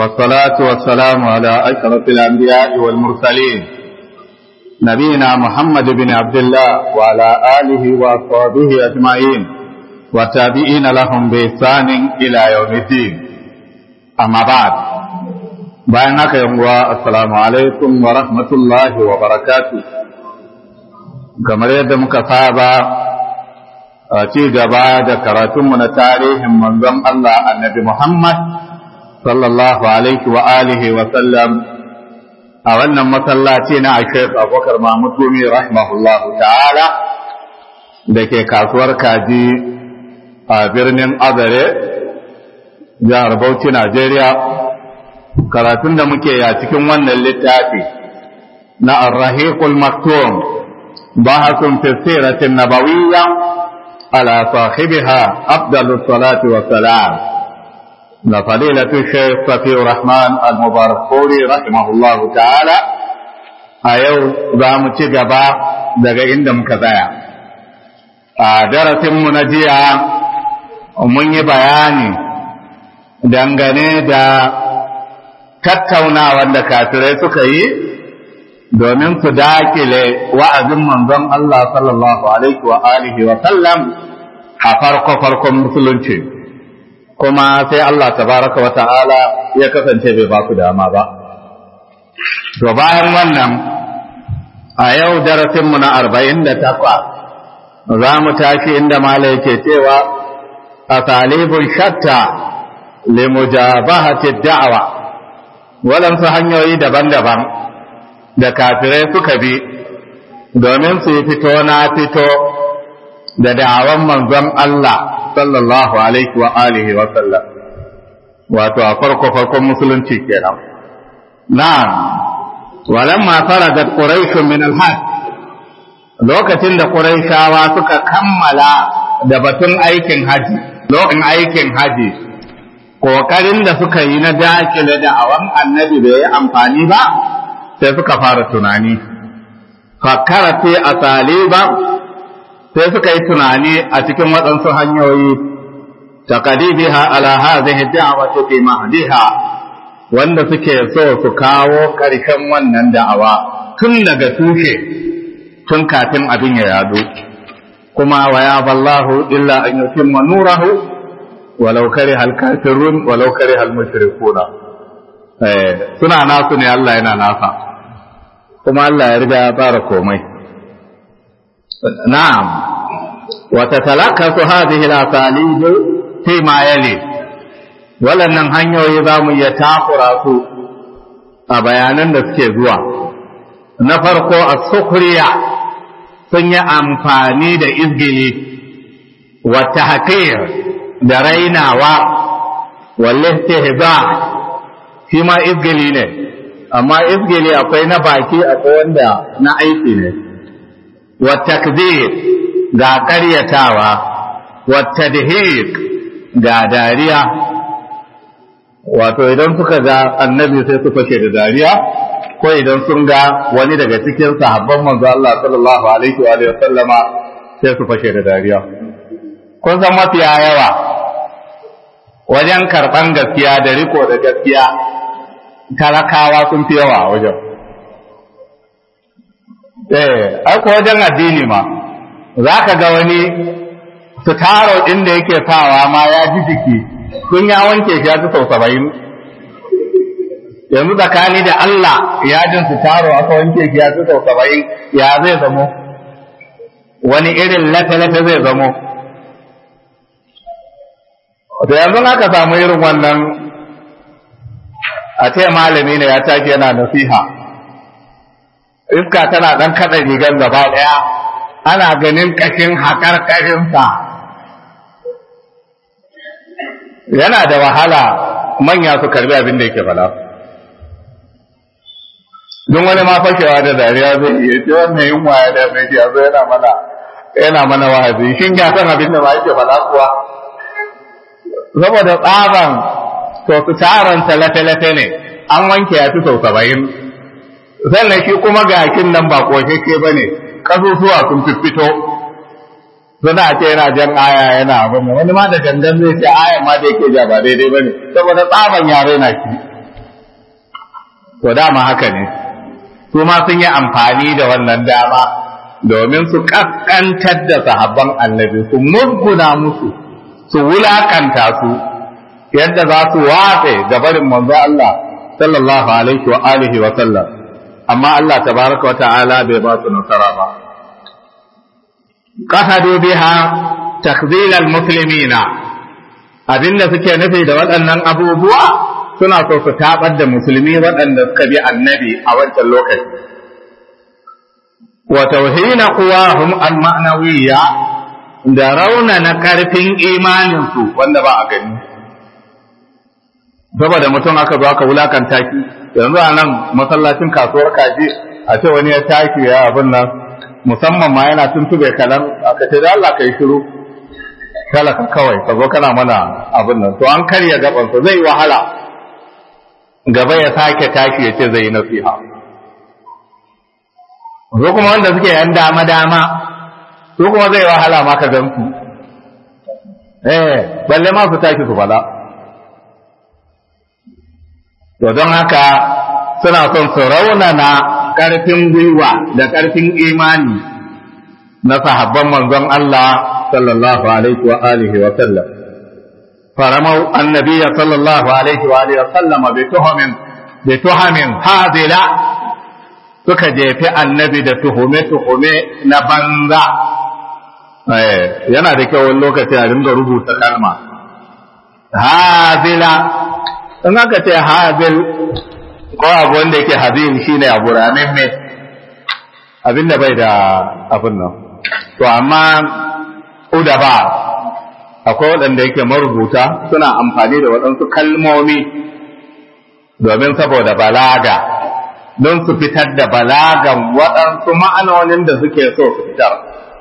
والصلاة والسلام على أشرف الأنبياء والمرسلين نبينا محمد بن عبد الله وعلى آله وأصحابه أجمعين والتابعين لهم بإحسان إلى يوم الدين أما بعد بينك يوم السلام عليكم ورحمة الله وبركاته كما يد مكفابا a ci gaba da karatunmu na tarihin manzon Allah annabi Muhammad sallallahu alaihi wa alihi wa sallam a wannan masallaci na Sheikh Abubakar Mahmud Gumi rahimahullahu ta'ala da ke kasuwar kaji a birnin Azare jihar Bauchi Najeriya karatun da muke ya cikin wannan littafi na Ar-Rahiqul Maktum bahasun fi siratin nabawiyya على صاحبها أفضل الصلاة والسلام لفضيلة الشيخ صفي الرحمن المبارك فوري رحمه الله تعالى أيو زام تجبا دقا عندم كذايا درس منجيا mun yi bayani dangane da tattaunawa da kafirai suka yi domin su dakile wa'azin manzon Allah sallallahu alaihi wa alihi wa sallam a farko farkon musulunci kuma sai Allah tabaraka wa ta'ala ya kasance bai ba su dama ba to bayan wannan a yau darasinmu na arba'in da takwas za mu tashi inda mala yake cewa a talibun shatta limujabahati da'awa waɗansu hanyoyi daban-daban da kafirai suka bi domin su yi fito na fito da da'awan manzon Allah sallallahu alaihi wa alihi wa sallam wato a farko farkon musulunci kenan na'am walamma faradat quraish min al lokacin da quraishawa suka kammala da batun aikin haji lokacin aikin haji kokarin da suka yi na dakile da'awan annabi bai yi amfani ba sai suka fara tunani fakkara ce a taliba sai suka yi tunani a cikin waɗansu hanyoyi taqdibiha ala hadhihi da'wati fi mahdiha wanda suke so su kawo ƙarshen wannan da'awa tun daga tushe tun kafin abin ya yado kuma wa ya ballahu illa an yutimma nurahu walau kariha al-kafirun walau kariha al-mushrikuna eh suna nasu ne Allah yana nasa kuma Allah ya riga ya fara komai na'am wa tatalakasu hadhihi al-asalib fi ma yali walannan hanyoyi za mu iya takura su a bayanan da suke zuwa na farko as-sukhriya sun yi amfani da izgili wa tahqir da rainawa wal istihza shi ma izgili ne amma izgili akwai na baki akwai wanda na aiki ne wa takzir ga karyatawa wa tadhiq ga dariya wato idan suka ga annabi sai su fashe da dariya ko idan sun ga wani daga cikin sahabban manzo Allah sallallahu alaihi wa sallama sai su fashe da dariya kun san mafiya yawa wajen karban gaskiya da riko da gaskiya talakawa sun fi yawa a wajen. Eh, aiko wajen addini ma, za ka ga wani su taro inda yake sawa ma ya ji jiki, sun ya wanke shi ya ji sau saba'in. Yanzu tsakani da Allah ya jin su taro aka wanke shi ya ji sau saba'in, ya zai zamo? Wani irin lafe-lafe zai zamo? To yanzu aka samu irin wannan a ce malami ne ya tashi yana nasiha iska tana ɗan kaɗa rigar gaba ɗaya ana ganin ƙashin haƙar ƙashinsa yana da wahala manya su karbi abin da yake fala don wani ma fashewa da dariya zai iya ce wannan yunwa ya da mai ya zo yana mana yana mana wahazi shin ya san abin da ma yake fala kuwa saboda tsaban to su taron lafe-lafe ne an wanke ya fi sau saba'in sannan shi kuma gakin nan ba ƙoshashe ba ne ƙasusuwa sun fito suna ce yana jan aya yana abin wani ma da gangan zai ce aya ma da yake ja ba daidai ba ne saboda tsaban yare na shi to dama haka ne su ma sun yi amfani da wannan dama domin su kaskantar da sahabban annabi su musguna musu su wulakanta su yadda za su watse ga barin manzo Allah sallallahu alaihi wa alihi wa sallam amma Allah tabaraka wa ta'ala bai ba su nasara ba qahadu biha takzil al-muslimina abinda suke nufi da waɗannan abubuwa suna so su tabar da musulmi waɗanda suka bi annabi a wancan lokaci wa tauhina quwahum al-ma'nawiyya da rauna na karfin imanin su wanda ba a gani saboda mutum aka zo aka wulakanta ki yanzu a nan masallacin kasuwar kaji a ce wani ya taki ya abin nan musamman ma yana tuntube kalan aka ce da Allah ka yi shiru talaka kawai ka zo kana mana abin nan to an karya gabansa zai wahala gaba ya sake tashi ya ce zai yi nasiha zo kuma wanda suke yan dama dama su kuma zai wahala ma ka gan su eh balle ma su tashi su fada to don haka suna son su raunana ƙarfin gwiwa da ƙarfin imani na sahabban manzon Allah sallallahu alaihi wa alihi wa sallam faramau annabiyya sallallahu alaihi wa alihi wa sallama bi tuhamin bi tuhamin hadila suka jefi annabi da tuhume tuhume na banza yana da kyau wani lokaci a dinga rubuta kalma hadila in aka ce hazil ko abu wanda yake hazil shine abu ramin me abinda bai da abin nan to amma udaba akwai waɗanda yake marubuta suna amfani da waɗansu kalmomi domin saboda balaga don su fitar da balagan waɗansu ma'anonin da suke so su fitar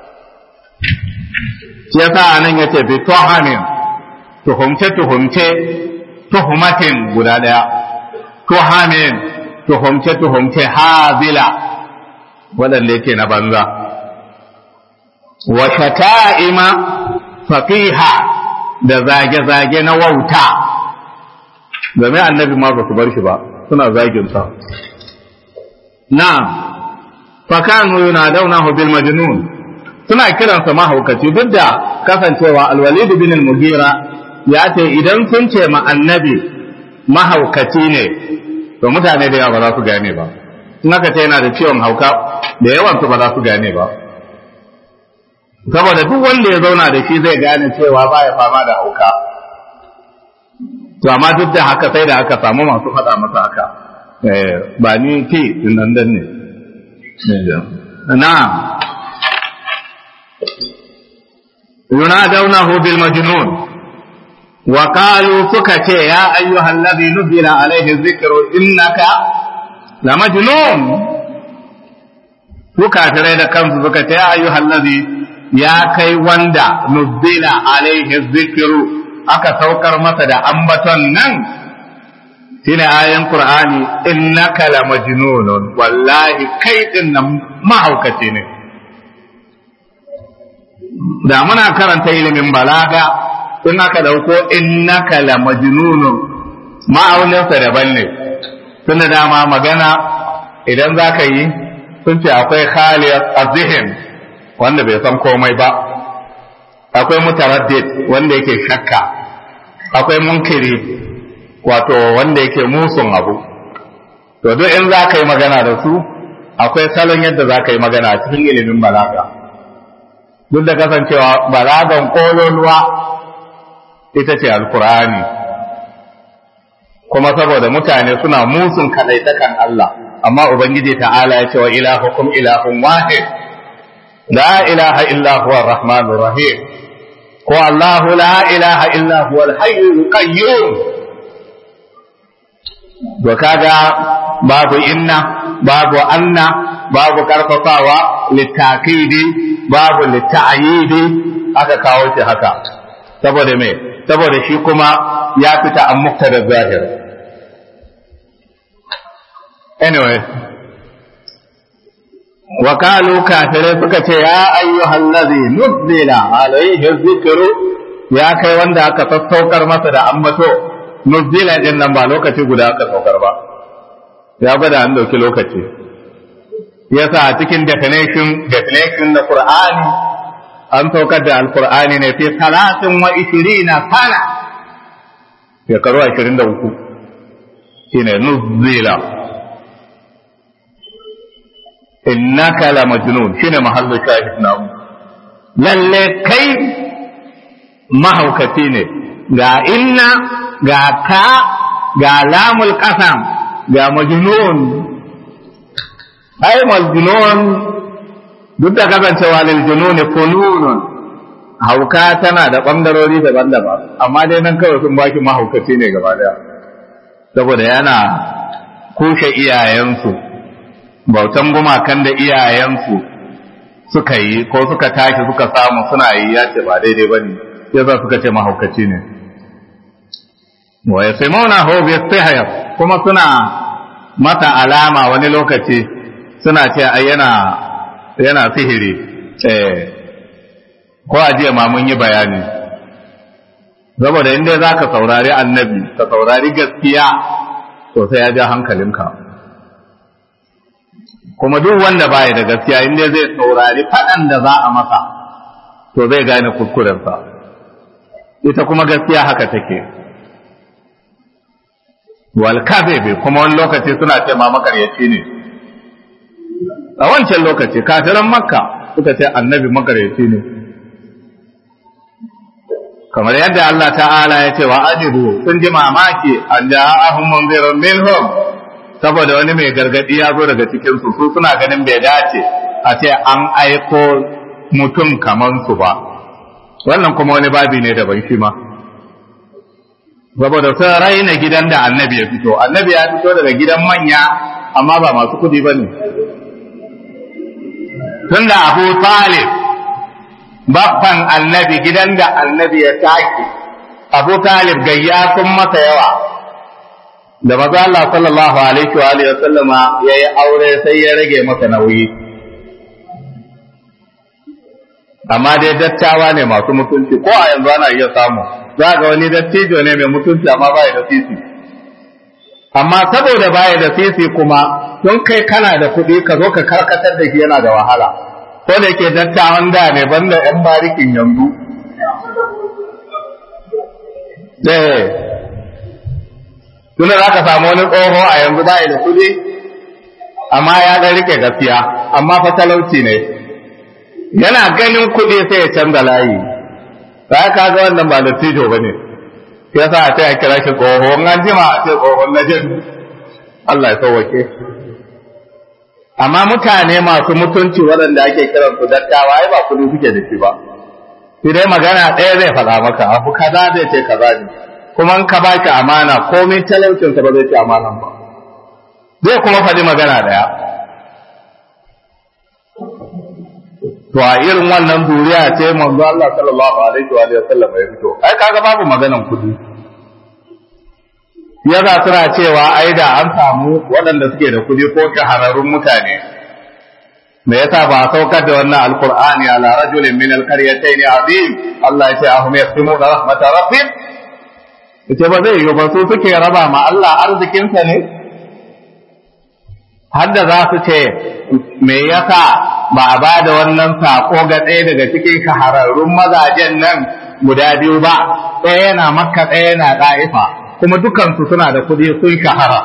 shi yasa nan yace bi tuhamin tuhumce tuhumce tuhumatin guda ɗaya tuhamin tuhumce tuhumce hazila waɗanda yake na banza wa shata'ima faqiha da zage-zage na wauta domin annabi ma ba su bar shi ba suna zagin sa na'am fakanu yunadawnahu bil majnun suna kiransa mahaukaci duk da kasancewa alwalid bin al-mughira ya ce idan sun ce ma annabi mahaukaci ne to mutane da yawa ba za su gane ba in aka ce yana da ciwon hauka da yawan su ba za su gane ba saboda duk wanda ya zauna da shi zai gane cewa baya fama da hauka to amma duk da haka sai da aka samu masu faɗa masa haka ba ni ke nan dan ne na'am ينادونه بالمجنون وقالوا سكت يا أيها الذي نزل عليه الذكر إنك لمجنون وكافرين da kansu suka ce ya ayyuhal ladhi ya kai wanda nuzila alaihi dhikru aka saukar masa da ambaton nan shine ayan qur'ani innaka la majnunun wallahi kai din nan mahaukaci ne da muna karanta ilimin balaga in aka dauko innaka la majnunun ma'auninsa daban ne tunda dama magana idan za ka yi sun ce akwai khaliyar azihin wanda bai san komai ba akwai mutaraddid wanda yake shakka akwai munkiri wato wanda yake musun abu to duk in za ka yi magana da su akwai salon yadda za ka yi magana a cikin ilimin balaga duk da kasancewa balagan kololuwa ita ce alkur'ani kuma saboda mutane suna musun kadaitakan Allah amma ubangiji ta'ala ya ce wa ilahukum ilahun wahid la ilaha illa huwa arrahmanur rahim ko Allah la ilaha illa huwa al-hayyul qayyum to kaga babu inna babu anna babu karfafawa litakidi babu litayidi aka kawo shi haka saboda me saboda shi kuma ya fita an muktada zahir anyway wakalu kafirai suka ce ya ayyuhal ladhi nuzzila alayhi dhikru ya kai wanda aka sassaukar masa da ambato nuzzila din nan ba lokaci guda aka saukar ba ya gwada an dauki lokaci yasa a cikin definition definition na Qur'ani an saukar da alkur'ani ne fi talatin wa ishirina sana shekaru ashirin da uku shine nuzila innaka la majnun shine mahallu shahid na lalle kai mahaukaci ne ga inna ga ka ga lamul qasam ga majnun ai majnun duk da kasancewa lil jununi fununun hauka tana da bangarori daban-daban amma dai nan kawai sun baki mahaukaci ne gaba daya saboda yana kushe iyayensu bautan gumakan da iyayensu suka yi ko suka tashi suka samu suna yi ya ce ba daidai ba ne yasa suka ce mahaukaci ne wa yasimuna hu bi sihr kuma suna mata alama wani lokaci suna ce ai yana yana sihiri eh ko a jiya ma mun yi bayani saboda inda za ka saurari annabi ka saurari gaskiya to sai ya ja hankalinka kuma duk wanda baya da gaskiya inda zai saurari faɗan da za a masa to zai gane kuskurensa ita kuma gaskiya haka take wal kadhib kuma wani lokaci suna ce ma makaryaci ne a wancan lokaci kafiran makka suka ce annabi makaryaci ne kamar yadda Allah ta'ala ya ce wa ajibu sun ji mamaki an ja'ahum munzirun minhum saboda wani mai gargadi ya zo daga cikin su su suna ganin bai dace a ce an aiko mutum kaman su ba wannan kuma wani babi ne daban shi ma saboda sun raina gidan da annabi ya fito annabi ya fito daga gidan manya amma ba masu kudi ba ne tun da abu talib babban annabi gidan da annabi ya tashi abu talib gayya sun masa yawa da maza Allah sallallahu alaihi wa alihi sallama ya yi aure sai ya rage masa nauyi amma dai dattawa ne masu mutunci ko a yanzu ana iya samu za ga wani dattijo ne mai mutunci amma ba da sisi amma saboda baya da sisi kuma don kai kana da kuɗi ka zo ka karkatar da shi yana da wahala ko da ke dattawan da ne banda yan barikin yanzu eh tuna za ka samu wani tsoho a yanzu baya da kuɗi amma ya ga rike gaskiya amma fa talauci ne yana ganin kuɗi sai ya canza layi ba ka ga wannan ba dattijo ba ne ya sa a ce a kira shi tsohon an jima a ce tsohon na jin Allah ya sauwake amma mutane masu mutunci waɗanda ake kiran su dattawa ai ba kuɗi suke da shi ba shi dai magana ɗaya zai faɗa maka abu kaza zai ce kaza ne kuma in ka ba ki amana komai talaucinsa ba zai ci amanan ba zai kuma faɗi magana ɗaya to a irin wannan duriya ce manzo Allah sallallahu alaihi wa sallam ya fito ai kaga babu maganan kudi yaza suna cewa ai da an samu waɗanda suke da kudi ko shahararrun mutane me yasa ba saukar da wannan alqur'ani ala rajulin min alqaryatayn azim Allah ya ce ahum yaqsimu rahmat rabbik ita ba zai yi ba su suke raba ma Allah arzikinsa ne har da za su ce me yasa ba a ba da wannan sako ga ɗaya daga cikin shahararrun mazajen nan guda biyu ba ɗaya yana makka ɗaya yana ɗa'ifa kuma dukansu suna da kuɗi sun shahara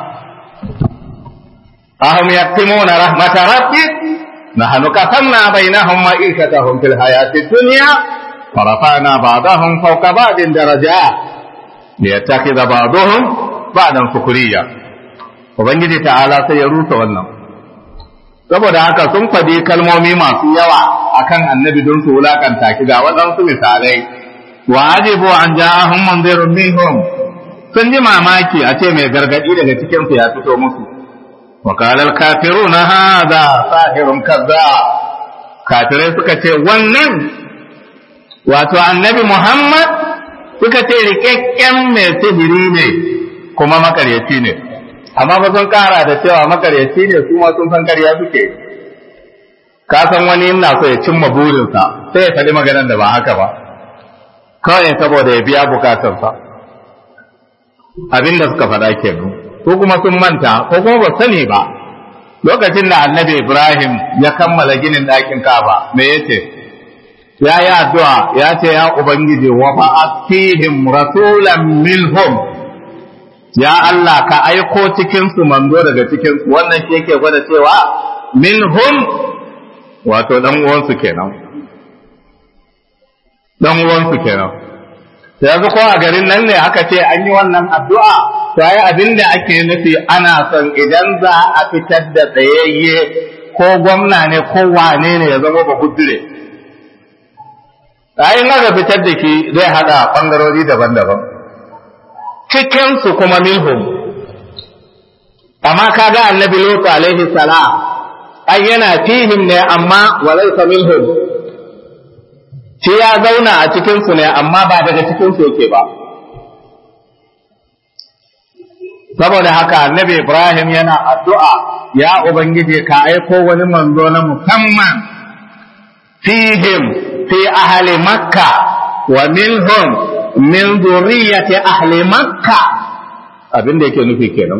ahum yaktimuna rahmata rabbik nahnu qasamna bainahum ma'ishatahum fil hayati dunya wa rafa'na ba'dahum fawqa ba'din darajat liyattakhidha ba'dahum ba'dan sukuriya ubangiji ta'ala sai ya rusa wannan saboda haka sun faɗi kalmomi masu yawa akan annabi don su wulakanta ki ga waɗansu misalai wa ajibu an ja'ahum munzirun minhum sun ji mamaki a ce mai gargadi daga cikin su ya fito musu wa qala al kafiruna hadha sahirun kaza kafirai suka ce wannan wato annabi Muhammad suka ce rikakken mai sihiri ne kuma makaryaci ne amma ba sun kara da cewa makaryaci ne su ma sun san karya suke ka san wani ina so ya cimma burinsa sai ya faɗi maganar da ba haka ba kawai saboda ya biya bukatarsa abinda suka faɗa ke ko kuma sun manta ko kuma ba sani ba lokacin da annabi Ibrahim ya kammala ginin ɗakin Ka'aba me yace ya yi addu'a ya ce ya ubangiji wa fa'atihim rasulan minhum ya Allah ka aiko cikin su manzo daga cikin su wannan shi yake gwada cewa minhum wato dan uwansu kenan dan uwansu kenan yanzu ko a garin nan ne aka ce an yi wannan addu'a to ai abin da ake nufi ana son idan za a fitar da tsayayye ko gwamna ne ko wane ne ya zama ba kudure ai in aka fitar da shi zai hada bangarori daban-daban cikin su kuma minhum amma kaga annabi lutu alaihi salam ai yana fihim ne amma walaysa minhum shi ya zauna a cikinsu ne amma ba daga cikinsu yake ba saboda haka annabi ibrahim yana addu'a ya ubangiji ka aiko wani manzo na musamman fihim fi ahli makka wa minhum min zurriyyati ahli makka abin da yake nufi kenan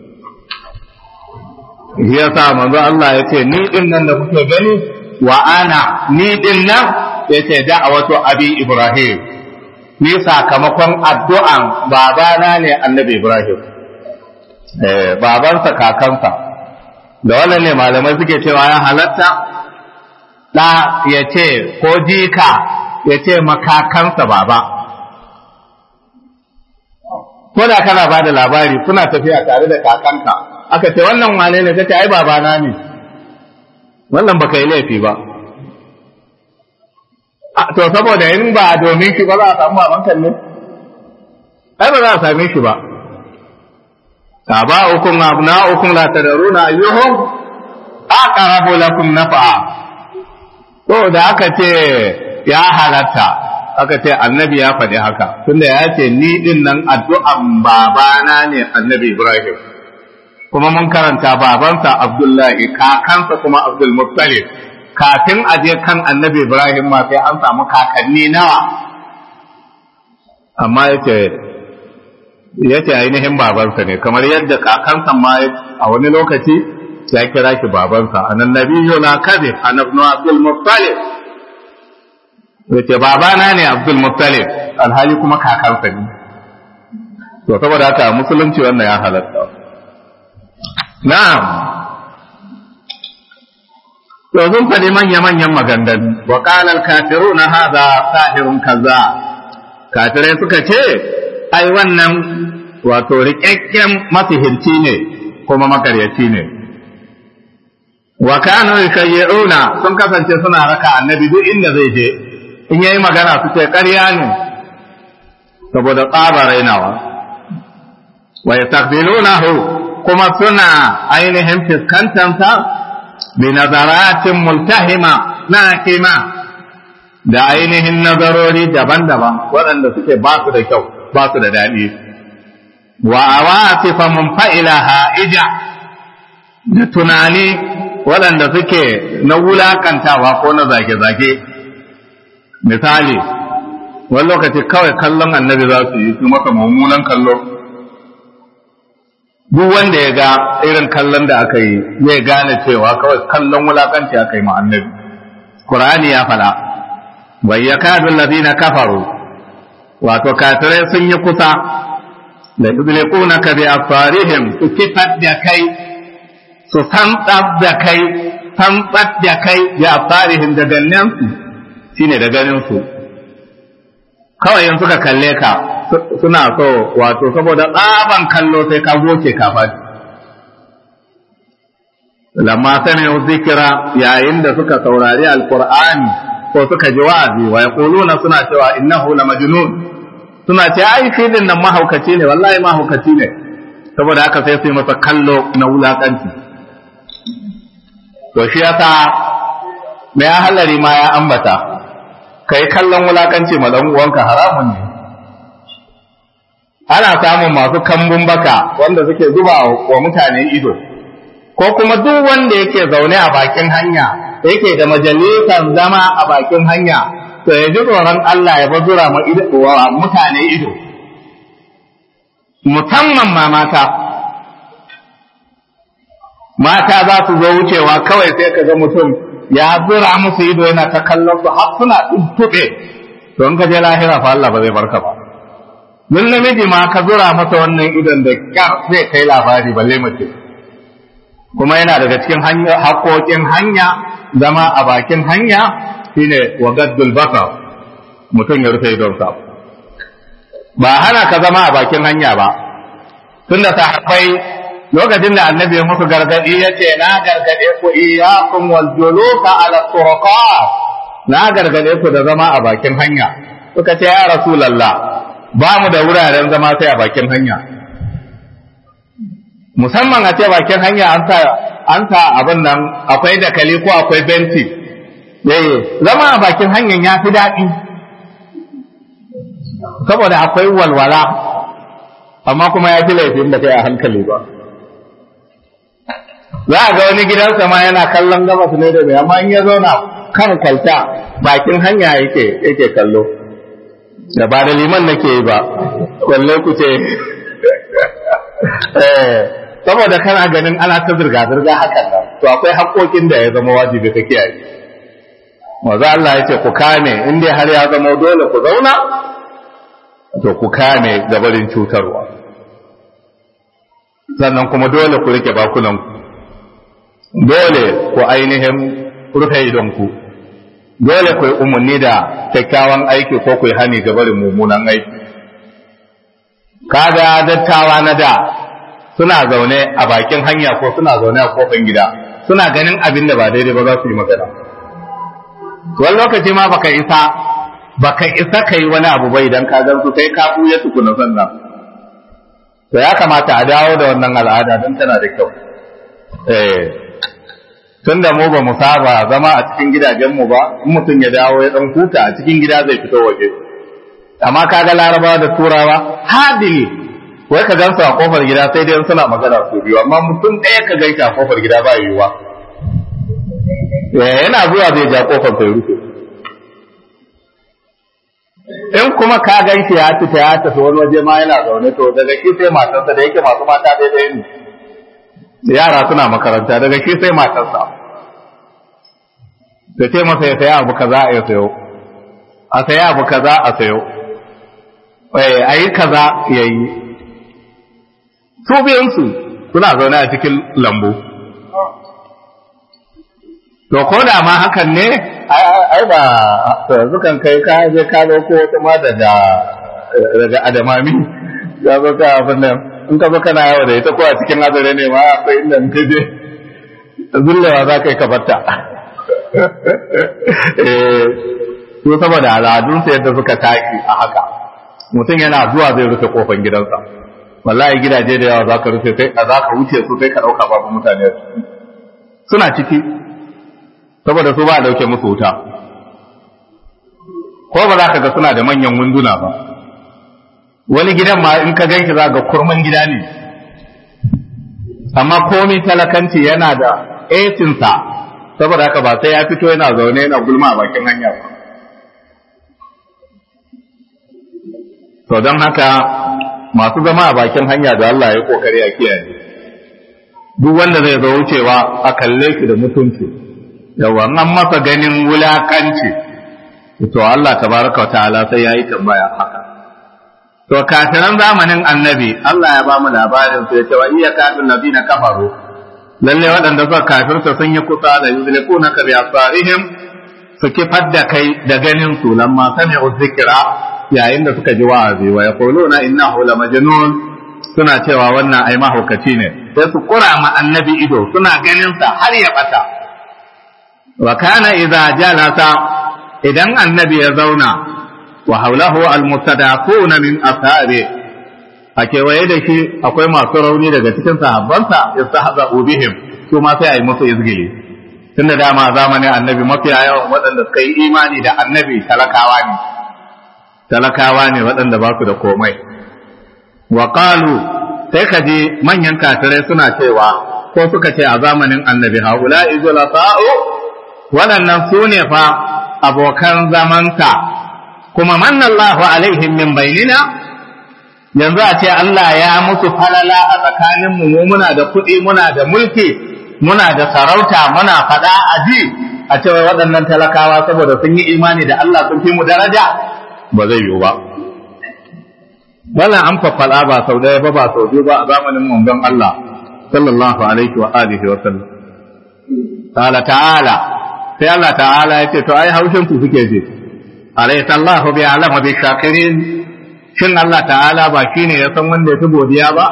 shi yasa manzo Allah ya ce ni din nan da kuke gani wa ana ni din nan ya ce da'awatu abi ibrahim ni sakamakon addu'an babana ne annabi ibrahim eh babansa kakansa da wannan ne malamai suke cewa ya halatta da ya ce ko jika ya ce makakansa baba ko da kana ba da labari kuna tafiya tare da kakanka aka ce wannan wane ne kace ai babana ne wannan baka yi laifi ba to saboda in ba domin shi ba za a samu babankan ne ai ba za a same shi ba aba'ukum abna'ukum la tadruna ayyuhum aqrabu lakum nafa'a to da aka ce ya halatta aka ce annabi ya faɗi haka tunda ya ce ni din nan addu'an babana ne annabi Ibrahim kuma mun karanta babansa Abdullahi kakansa kuma Abdul Muttalib kafin a je kan annabi Ibrahim ma sai an samu kakanni nawa amma yace yace ainihin babansa ne kamar yadda kakansa ma a wani lokaci ya kira shi babansa anan nabiyyu la kadhib an ibn Abdul Muttalib yace babana ne Abdul Muttalib alhali kuma kakansa ne to saboda haka musulunci wannan ya halatta na'am to sun faɗi manya-manyan maganganu wa ƙalar kafiru na haza sahirun kaza kafirai suka ce ai wannan wato riƙaƙƙen masihirci ne kuma makaryaci ne wa kanu yushayyiruna sun kasance suna raka annabi duk inda zai je in yayi magana su ce ƙarya ne saboda tsaba rainawa wa yastaqbilunahu kuma suna ainihin fiskantansa binazaratin multahima naqima da ainihin nazarori daban-daban waɗanda suke ba su da kyau ba su da daɗi wa awatifa munfa'ila ha'ija da tunani waɗanda suke na wulakantawa ko na zage-zage misali wani lokaci kawai kallon annabi za su yi su masa mummunan kallo duk wanda ya ga irin kallon da aka yi zai gane cewa kawai kallon wulakanci aka yi annabi Qur'ani ya fada bai ya kadu ladina kafaru wato kafirai sun yi kusa da yuzliquna ka bi asfarihim su kifar da kai su tantsar da kai tantsar da kai bi asfarihim da gannen su shine da ganin su kawai in suka kalle ka suna so wato saboda tsaban kallo sai ka goce ka faɗi lamma sami'u zikira yayin da suka saurari alqur'ani ko suka ji wa'azi wa yaquluna suna cewa innahu la majnun suna ce ai shi din nan mahaukaci ne wallahi mahaukaci ne saboda haka sai su yi masa kallo na wulakanci to shi yasa mai halari ma ya ambata kai kallon wulakanci ma dan uwanka haramun ne ana samun masu kambun baka wanda suke zuba wa mutane ido ko kuma duk wanda yake zaune a bakin hanya yake da majalisar zama a bakin hanya to ya ji tsoron Allah ya bazura ma wa mutane ido musamman ma mata mata za su zo wucewa kawai sai ka ga mutum ya zura musu ido yana ta kallon su har suna tuntuɓe to in ka je lahira fa Allah ba zai barka ba mun namiji ma ka zura masa wannan idon da kyar zai kai labari balle mace kuma yana daga cikin haƙoƙin hanya zama a bakin hanya shine wa gaddul basar mutum ya rufe idonsa ba hana ka zama a bakin hanya ba tunda sahabbai lokacin da annabi ya musu gargadi ya ce na gargade ku iyyakum wal julusa ala turqat na gargade ku da zama a bakin hanya suka ce ya rasulullah ba mu da wuraren zama sai a bakin hanya musamman a ce bakin hanya an sa an sa abin nan akwai dakali ko akwai benti yayi zama a bakin hanyar ya fi daɗi saboda akwai walwala amma kuma ya fi laifin da kai a hankali ba za a ga wani gidansa ma yana kallon gabas ne da mai amma in ya zauna kan kwalta bakin hanya yake yake kallo da ba da liman nake yi ba kwalle ku ce saboda kana ganin ana ta zirga-zirga hakan nan to akwai haƙoƙin da ya zama wajibi ka kiyaye maza Allah ya ce ku kame in dai har ya zama dole ku zauna to ku kame gabarin cutarwa sannan kuma dole ku rike bakunanku dole ku ainihin rufe idonku dole ku yi umarni da kyakkyawan aiki ko ku yi hani gabarin mummunan aiki kaga dattawa na da suna zaune a bakin hanya ko suna zaune a kofin gida suna ganin abin da ba daidai ba za su yi magana wani lokaci ma baka isa baka isa ka yi wani abu bai idan ka gan su sai ka buya tukuna sannan to ya kamata a dawo da wannan al'ada don tana da kyau eh tun da mu ba mu saba zama a cikin gidajenmu ba in mutum ya dawo ya dan huta a cikin gida zai fito waje amma kaga larabawa da turawa hadili wai ka gansu a kofar gida sai dai suna magana su biyu amma mutum ɗaya ka gaita a kofar gida ba yiwuwa yana zuwa zai ja kofar sai rufe in kuma ka gan shi ya fita ya tafi wani waje ma yana zaune to daga shi sai matarsa da yake masu mata daidai ne yara suna makaranta daga shi sai matarsa da ce masa ya saya abu kaza ya sayo a saya abu kaza a sayo a yi kaza ya yi su biyansu suna zaune a cikin lambu to ko da ma hakan ne ai ba yanzu kan kai ka je ka ko wata ma daga daga adamami ya zo ka abin nan in ka zo kana yawa da ita ko a cikin azare ne ma akwai inda in ka je zullewa za ka yi ka batta su saboda al'adunsa yadda suka tashi a haka mutum yana zuwa zai rufe kofan gidansa wallahi gidaje da yawa za ka rufe sai za ka wuce su sai ka ɗauka babu mutane suna ciki saboda su ba a dauke musu wuta ko ba za ka ga suna da manyan wunduna ba wani gidan ma in ka ganki za ga kurman gida ne amma komai talakanci yana da etinsa saboda haka ba sai ya fito yana zaune yana gulma a bakin hanya ba to don haka masu zama a bakin hanya da Allah ya kokari a kiyaye duk wanda zai zo wucewa a kalle shi da mutunci yawa an masa ganin wulakanci to Allah tabaraka wa ta'ala sai yayi tambaya haka to kafiran zamanin annabi Allah ya ba mu labarin su yace wa iya kafin nabina kafaru lalle waɗanda suka kafirta sun yi kusa da yuzlikuna ka bi asarihim su kifar da kai da ganin su lamma sami'u dhikra yayin da suka ji wa'azi wa yaquluna innahu la majnun suna cewa wannan ai mahaukaci ne sai su kura ma annabi ido suna ganin sa har ya bata wa kana idza jalasa idan annabi ya zauna wa haulahu almustadafuna min ashabi a kewaye da shi akwai masu rauni daga cikin sahabbansa yastahza bihim su ma sai a yi musu izgili tunda dama zamanin annabi mafiya yawan waɗanda suka yi imani da annabi talakawa ne talakawa ne waɗanda ba su da komai wa qalu sai ka ji manyan kafirai suna cewa ko suka ce a zamanin annabi haula izulata'u waɗannan su ne fa abokan zamanka kuma mannallahu alaihim min bainina yanzu a ce Allah ya musu falala a tsakanin mu muna da kuɗi muna da mulki muna da sarauta muna faɗa a ji a cewa waɗannan talakawa saboda sun yi imani da Allah sun fi mu daraja ba zai yiwu ba wannan an faffala ba sau ɗaya ba ba sau biyu ba a zamanin manzon Allah sallallahu alaihi wa alihi wa sallam qala ta'ala sai Allah ta'ala ya ce to ai haushin ku suke ji alaysa Allahu bi alama bi shakirin shin Allah ta'ala ba shine ya san wanda ya fi godiya ba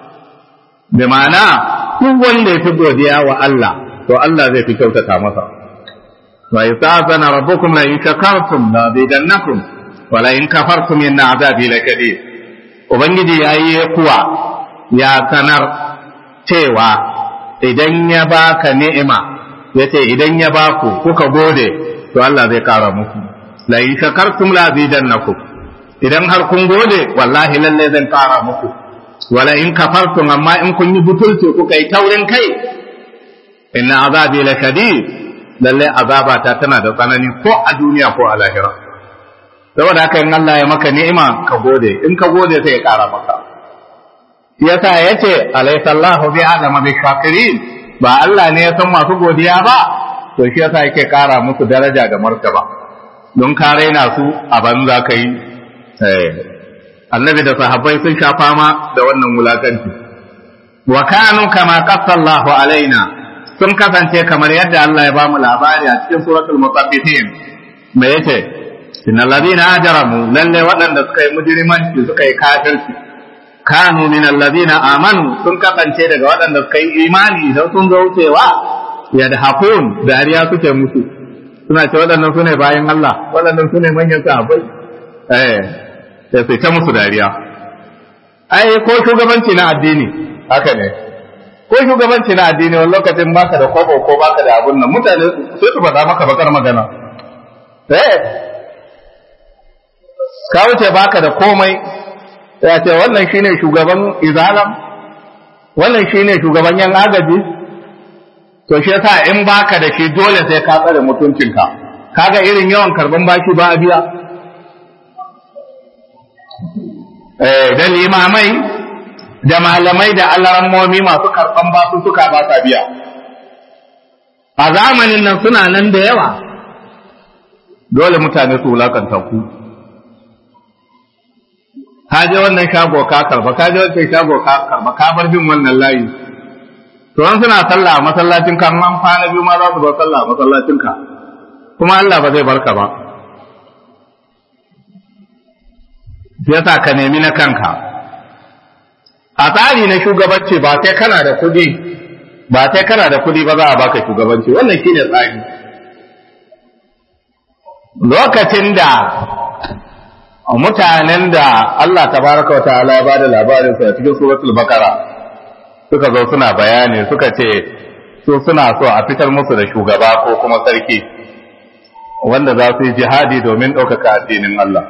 bi ma'ana duk wanda ya fi godiya wa Allah to Allah zai fi kyautata masa wa yasta'zana rabbukum la in shakartum la zidannakum wa la in kafartum inna azabi lakabir ubangiji yayi kuwa ya sanar cewa idan ya baka ni'ima yace idan ya baku kuka gode to Allah zai kara muku la in shakartum la zidannakum idan har kun gode wallahi lalle zan kara muku wala in kafartum amma in kun yi butulci kuka yi taurin kai inna azabi la shadid lalle azaba ta tana da tsanani ko a duniya ko a lahira saboda haka in Allah ya maka ni'ima ka gode in ka gode sai ya kara maka yasa yace alaysa Allahu bi adama bi shakirin ba Allah ne ya san masu godiya ba to shi yasa yake kara musu daraja da martaba don ka raina su a banza kai eh annabi da sahabbai sun sha fama da wannan wulakanci wa kanu kama qassallahu alaina sun kasance kamar yadda Allah ya bamu labari a cikin suratul mutaffifin me yace innal ladina ajramu lalle waɗanda suka yi mujrimanci suka yi kafirci kanu min alladhina amanu sun kasance daga waɗanda suka yi imani idan sun zo wucewa yadhakun dariya suke musu suna ce waɗannan sune bayan Allah waɗannan sune manyan sahabbai eh sai sai ta musu dariya ai ko shugabanci na addini haka ne ko shugabanci na addini wani lokacin baka da kwabo ko baka da abun nan mutane sai su faɗa maka bakar magana eh ka wuce baka da komai ya ce wannan shine shugaban izalam wannan shine shugaban yan agaji to shi yasa in baka da shi dole sai ka tsare mutuncinka kaga irin yawan karban baki ba a biya da limamai da malamai da alarammomi masu karɓan basu suka ba sa biya a zamanin nan suna nan da yawa dole mutane su wulakanta ku ka je wannan shago ka karba ka je wancan shago ka karba ka bar bin wannan layi to an suna sallah a masallacin ka an kwana biyu ma za su bar sallah a masallacin ka kuma Allah ba zai barka ba yasa ka nemi na kanka a tsari na shugabanci ba sai kana da kuɗi ba sai kana da kuɗi ba za a baka shugabanci wannan shine tsari lokacin da mutanen da Allah tabaraka wa ta'ala ya bada labarin su a cikin suratul baqara suka zo suna bayani suka ce su suna so a fitar musu da shugaba ko kuma sarki wanda za su yi jihadi domin ɗaukaka addinin Allah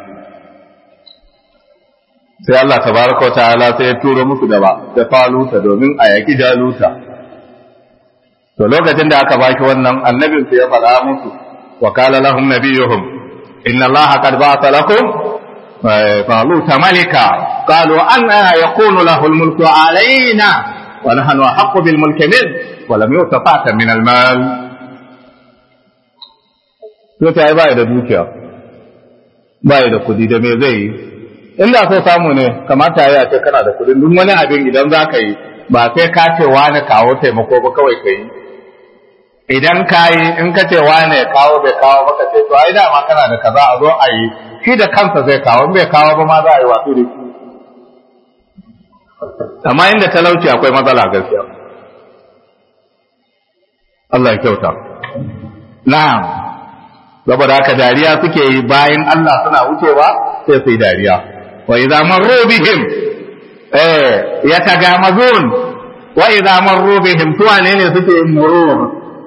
sai Allah tabaraka wa ta'ala sai ya turo musu da ba da faluta domin a yaki jaluta to lokacin da aka baki wannan annabin su ya faɗa musu wa qala lahum nabiyuhum inna allaha qad ba'atha lakum faluta malika qalu anna yakunu lahu almulku alaina wa nahnu ahaqqu bil mulki min wa lam yu'ta fa'atan min al mal to ta ba da dukiya ba da kudi da me zai yi inda so samu ne kamata ya ce kana da kudin duk wani abin idan za ka yi ba sai ka ce wani kawo taimako ba kawai ka yi idan ka yi in ka ce wani kawo bai kawo ba ka ce to ai dama kana da kaza a zo a yi shi da kansa zai kawo in bai kawo ba ma za a yi wato da shi amma inda talauci akwai matsala gaskiya Allah ya kyauta na'am saboda haka dariya suke yi bayan Allah suna wucewa sai su yi dariya wa idza marru bihim eh yatagamazun wa idza marru bihim to ne ne suke murur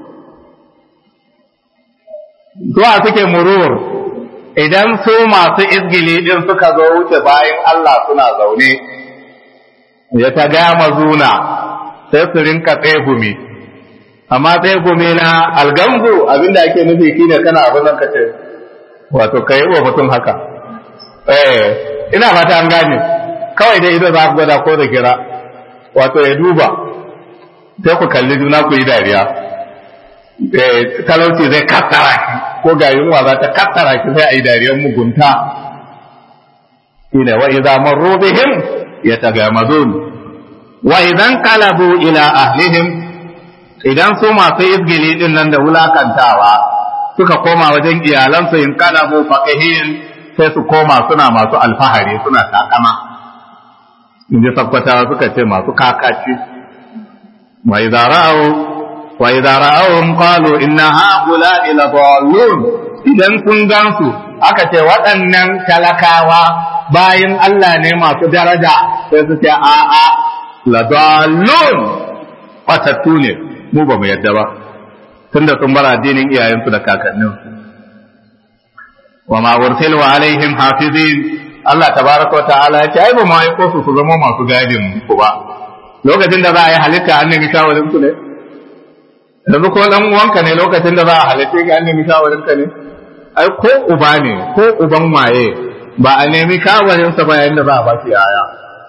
to suke murur idan su masu izgili din suka zo wuce bayan Allah suna zaune yatagamazuna sai su rinka tsegumi amma tsegumi na algambu abinda ake nufi shine kana abin nan kace wato kai wa mutum haka eh ina fata an gane kawai dai ido za ku gwada ko da kira wato ya duba sai ku kalli juna ku yi dariya talauci zai kattara ki ko ga yunwa za ta kattara ki sai a yi dariyar mugunta shine wa idza marru bihim yatagamazun wa idan qalabu ila ahlihim idan su masu izgili din nan da wulakantawa suka koma wajen iyalansu in qalabu faqihin sai su koma suna masu alfahari suna takama inji sakwata suka ce masu kakaci wa idza ra'u wa idza ra'awhum qalu inna ha'ula'i la dallun idan kun gansu aka ce waɗannan talakawa bayin Allah ne masu daraja sai su ce a'a ladallun fatattu ne mu ba mu yadda ba tunda sun bar addinin iyayensu da kakanninsu wa ma ursilu alaihim hafizin Allah tabaraka wa ta'ala ya ce ai ba mu aiko su su zama masu gadin ku ba lokacin da za a yi halitta an nemi shawarin ku ne yanzu ko dan uwanka ne lokacin da za a halitta ga an nemi shawarin ka ne ai ko uba ne ko uban waye ba a nemi shawarinsa ba yayin da za a ba shi yaya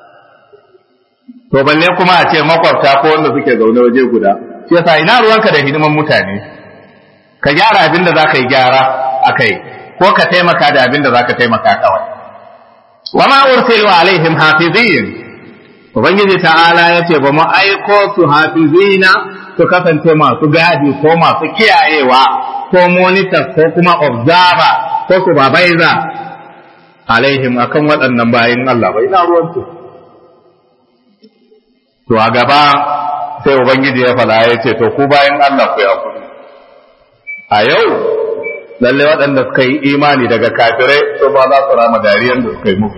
to balle kuma a ce makwabta ko wanda suke zaune waje guda shi yasa ina ruwanka da hidiman mutane ka gyara abin da za ka yi gyara a kai ko ka taimaka da abin da za ka taimaka kawai wa ma ursilu alaihim hafizin ubangiji ta'ala ya ce ba mu aiko su hafizina su kasance masu gadi ko masu kiyayewa ko monitors ko kuma observer ko su babaiza alaihim akan waɗannan bayin Allah bai na ruwansu to a gaba sai ubangiji ya fada ya ce to ku bayan Allah ku ya kudu a yau lalle waɗanda suka yi imani daga kafirai to ba za su rama dariyar da suka yi muku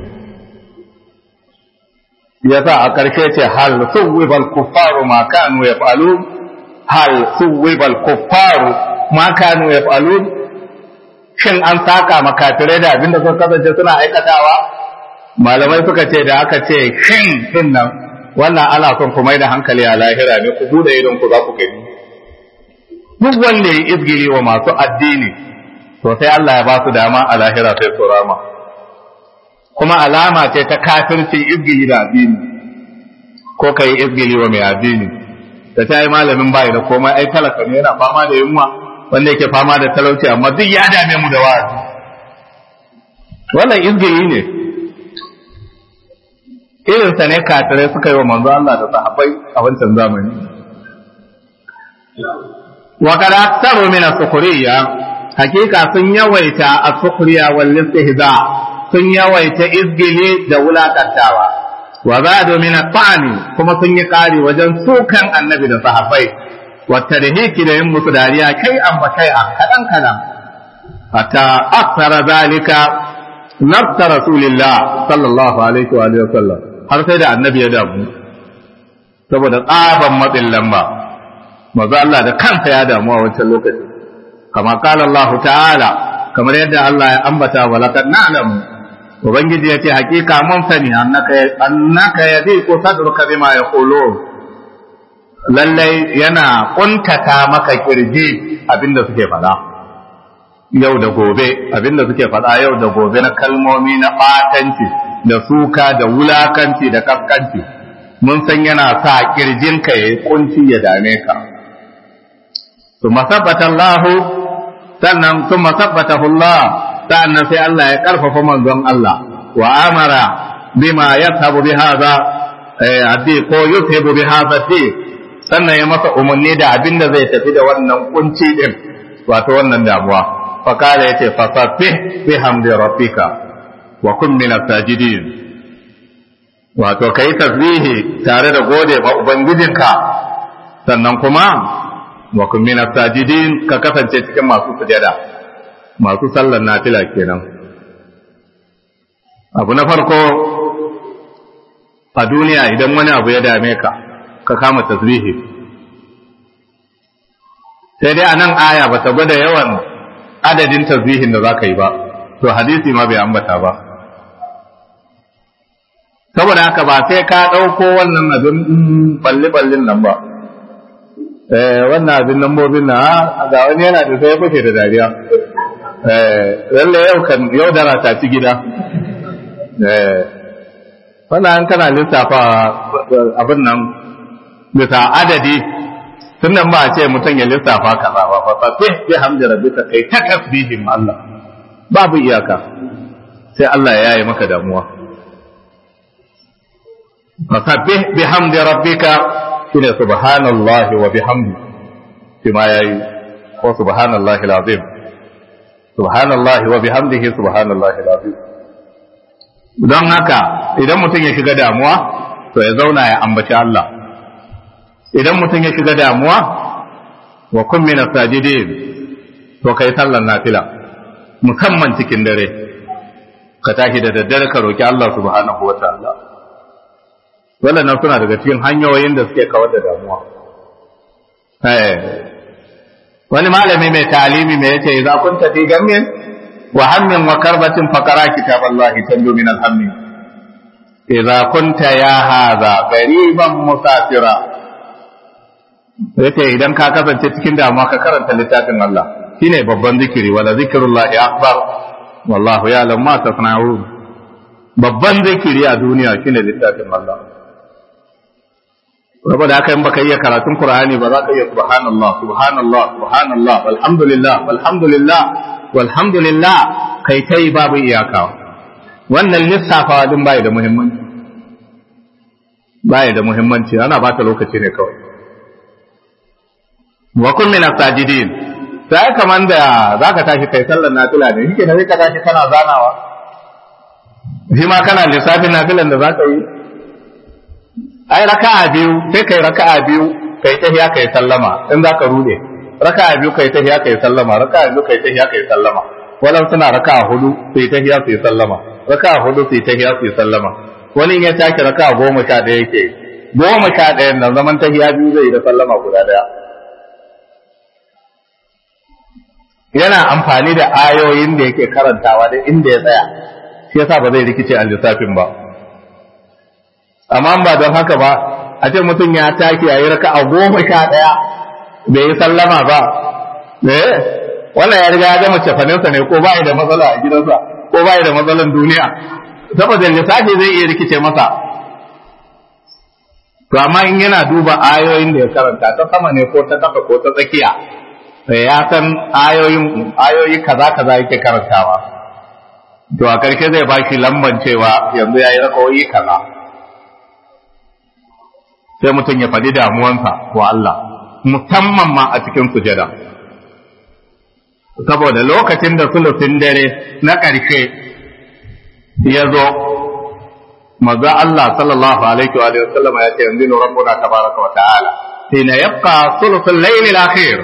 yasa a ƙarshe ce hal suwibal kuffaru ma kanu yaf'alu hal suwibal kuffaru ma kanu yaf'alun shin an saka makafirai da abinda suka kasance suna aikatawa malamai suka ce da aka ce shin din nan wannan ana son ku mai da hankali a lahira ne ku bude idon ku za ku gani duk wanda ya izgiri wa masu addini to sai Allah ya ba su dama a lahira sai su rama kuma alama ce ta kafircin izgiri da addini ko kai izgiri wa mai addini da ta yi malamin bai da komai ai talaka ne yana fama da yunwa wanda yake fama da talauci amma duk ya dame mu da wa'azi wannan izgiri ne irinsa ne kafirai suka yi wa manzo Allah da sahabbai a wancan zamani wa kada aktaru min as-sukhriya hakika sun yawaita as-sukhriya wal istihza sun yawaita izgili da wulakantawa wa zadu min at-ta'ni kuma sun yi kari wajen sukan annabi da sahabbai wa tadhiki da yin musu dariya kai an ba kai a kadan kadan hatta akthara zalika nafsa rasulillah sallallahu alaihi wa sallam har sai da annabi ya damu saboda tsaban matsin lamba maza Allah da kansa ya damu a wancan lokaci kama kala Allah ta'ala kamar yadda Allah ya ambata wa laqad na'lamu ubangiji yace hakika mun sani annaka annaka yadiqu sadruka bima yaqulun lallai yana kuntata maka kirji abinda suke faɗa yau da gobe abinda suke faɗa yau da gobe na kalmomi na ɓatanci da suka da wulakanci da kaskanci mun san yana sa kirjinka ya yi kunci ya dame ka su masabbata Allah sannan su masabbata Allah sannan sai Allah ya karfafa manzon Allah wa amara bima yashabu bi hadha addi ko yushibu bi hadha di sannan ya masa umarni da abin da zai tafi da wannan kunci din wato wannan damuwa fa kala yace fasabbih bihamdi rabbika wa kun min sajidin wato kai tasbihi tare da gode ma ubangijinka sannan kuma wa kun min sajidin ka kasance cikin masu sujada masu sallar nafila kenan abu na farko a duniya idan wani abu ya dame ka ka kama tasbihi sai dai a nan aya ba ta gwada yawan adadin tasbihin da za ka yi ba to hadisi ma bai ambata ba saboda haka ba sai ka ɗauko wannan abin balli-ballin nan ba wannan abin lambobin na ga wani yana da sai fashe da dariya lalle yau kan yau dara ta ci gida wannan an kana lissafa abin nan bisa adadi sunan ba a ce mutum ya lissafa kaza ba fa tasbih bi hamdi rabbika kai ta tasbihin Allah babu iyaka sai Allah ya yi maka damuwa fasabbih bi hamdi rabbika shine subhanallahi wa bihamdi shi ma yayi ko subhanallahi alazim subhanallahi wa bihamdihi subhanallahi alazim don haka idan mutum ya shiga damuwa to ya zauna ya ambaci Allah idan mutum ya shiga damuwa wa kun min sajidin to kai sallar nafila musamman cikin dare ka tashi da daddare ka roki Allah subhanahu wataala wannan suna daga cikin hanyoyin da suke kawar da damuwa eh wani malami mai talimi mai yace idza kunta fi gammin wa hammin wa karbatin faqara kitaballahi tanju min alhammi idza kunta ya hadha gariban musafira yace idan ka kasance cikin damuwa ka karanta littafin Allah shine babban zikiri wala zikrullahi akbar wallahu ya'lam ma tasna'un babban zikiri a duniya shine littafin Allah saboda haka in baka iya karatun Qur'ani ba za ka iya subhanallah subhanallah subhanallah walhamdulillah walhamdulillah walhamdulillah kai tai babu iyaka wannan lissafawa din bai da muhimmanci bai da muhimmanci ana bata lokaci ne kawai wa kun min as-sajidin sai kaman da zaka tashi kai sallar nafila ne yake da ka tashi kana zanawa shi ma kana lissafin nafilan da zaka yi ai raka'a biyu sai kai raka'a biyu kai tahiya kai sallama in zaka rude raka'a biyu kai tahiya kai sallama raka'a biyu kai tahiya kai sallama wannan suna raka'a hudu sai tahiya sai sallama raka'a hudu sai tahiya sai sallama wani ya tashi raka'a goma sha ɗaya yake goma sha ɗaya nan zaman tahiya biyu zai da sallama guda ɗaya yana amfani da ayoyin da yake karantawa da inda ya tsaya shi yasa ba zai rikice a lissafin ba amma ba don haka ba a ce mutum ya taki a yi raka a goma sha ɗaya bai yi sallama ba eh wannan ya riga ya gama cefaninsa ne ko bai da matsala a gidansa ko bai da matsalan duniya saboda lissafi zai iya rikice masa to amma in yana duba ayoyin da ya karanta ta sama ne ko ta kafa ko ta tsakiya sai ya san ayoyin ayoyi kaza kaza yake karantawa to a karshe zai baki lamban cewa yanzu yayi rakawoyi kaza sai mutum ya faɗi damuwansa wa Allah musamman ma a cikin sujada saboda lokacin da sulusin dare na ƙarshe ya zo maza Allah sallallahu alaihi wa sallam ya ce yanzu rabbuna tabaraka wa ta'ala hina yabqa sulusul layl al-akhir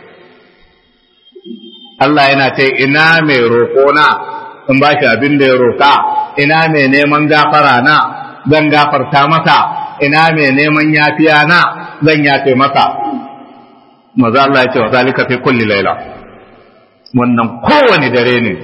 Allah yana ce ina mai roƙona in ba shi abin da ya roƙa ina mai neman gafara na zan gafarta masa ina mai neman yafiya na zan yafe masa maza Allah ya ce wa zalika fi kulli laila wannan kowane dare ne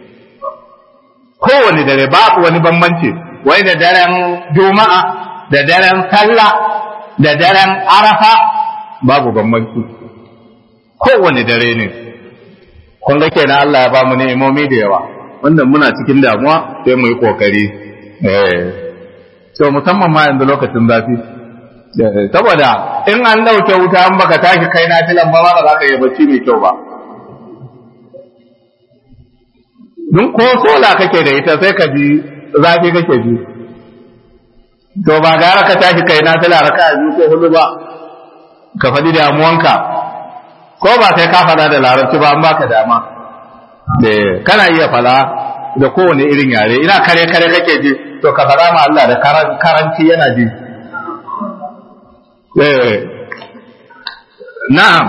kowane dare babu wani bambanci wai da daren juma'a da daren sallah da daren arafa babu bambanci kowane dare ne kun ga kenan Allah ya ba mu ni'imomi da yawa wannan muna cikin damuwa sai mu yi kokari eh to musamman ma yanzu lokacin zafi saboda in an dauke wuta an baka tashi kai na filan ba ba za ka yi bacci mai kyau ba dun ko sola kake da ita sai ka ji zafi kake ji to ba gara ka tashi kai na fila raka biyu ko hudu ba ka faɗi damuwanka ko ba sai ka faɗa da larabci ba an baka dama kana iya fala da kowane irin yare ina kare kare kake ji to ka faɗa ma Allah da karanci yana ji na'am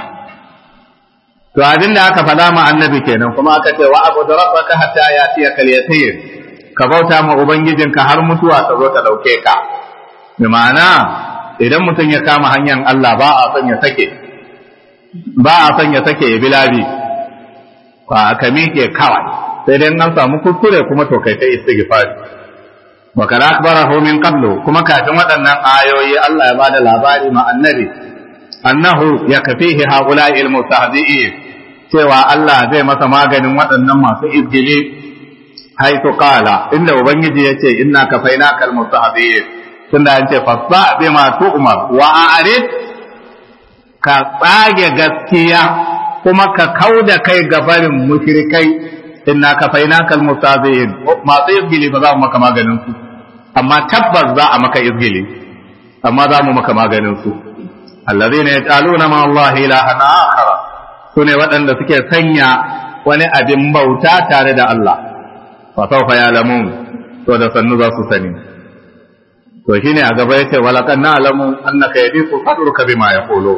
to abin da aka faɗa ma annabi kenan kuma aka ce wa abu da rabbaka hatta ya kal yatir ka bauta ma ubangijinka har mutuwa ta zo ta dauke ka bi ma'ana idan mutum ya kama hanyar Allah ba a son ya sake ba a son ya sake ya bilabi ba ka miƙe kawai sai dai an samu kuskure kuma to kai ta istighfari wa kana akbarahu min qablu kuma kafin waɗannan ayoyi Allah ya bada labari ma annabi annahu yakfihi haula'i almustahzi'in cewa Allah zai masa maganin waɗannan masu izgili haitu qala inda ubangiji yace inna kafainaka almustahzi'in tunda an ce fasba bima tu'mar wa a'rid ka tsage gaskiya kuma ka kauda kai gabarin mushrikai inna kafainaka almustazi'in masu izgili ba za mu maka maganin su amma tabbas za a maka izgili amma za mu maka maganin su allazina yaqaluna ma Allah ilahan akhar sune waɗanda suke sanya wani abin bauta tare da Allah fa sawfa ya'lamun to da sannu za su sani to shine a gaba yace walaqad na'lamu annaka yadiqu sadruka bima yaqulu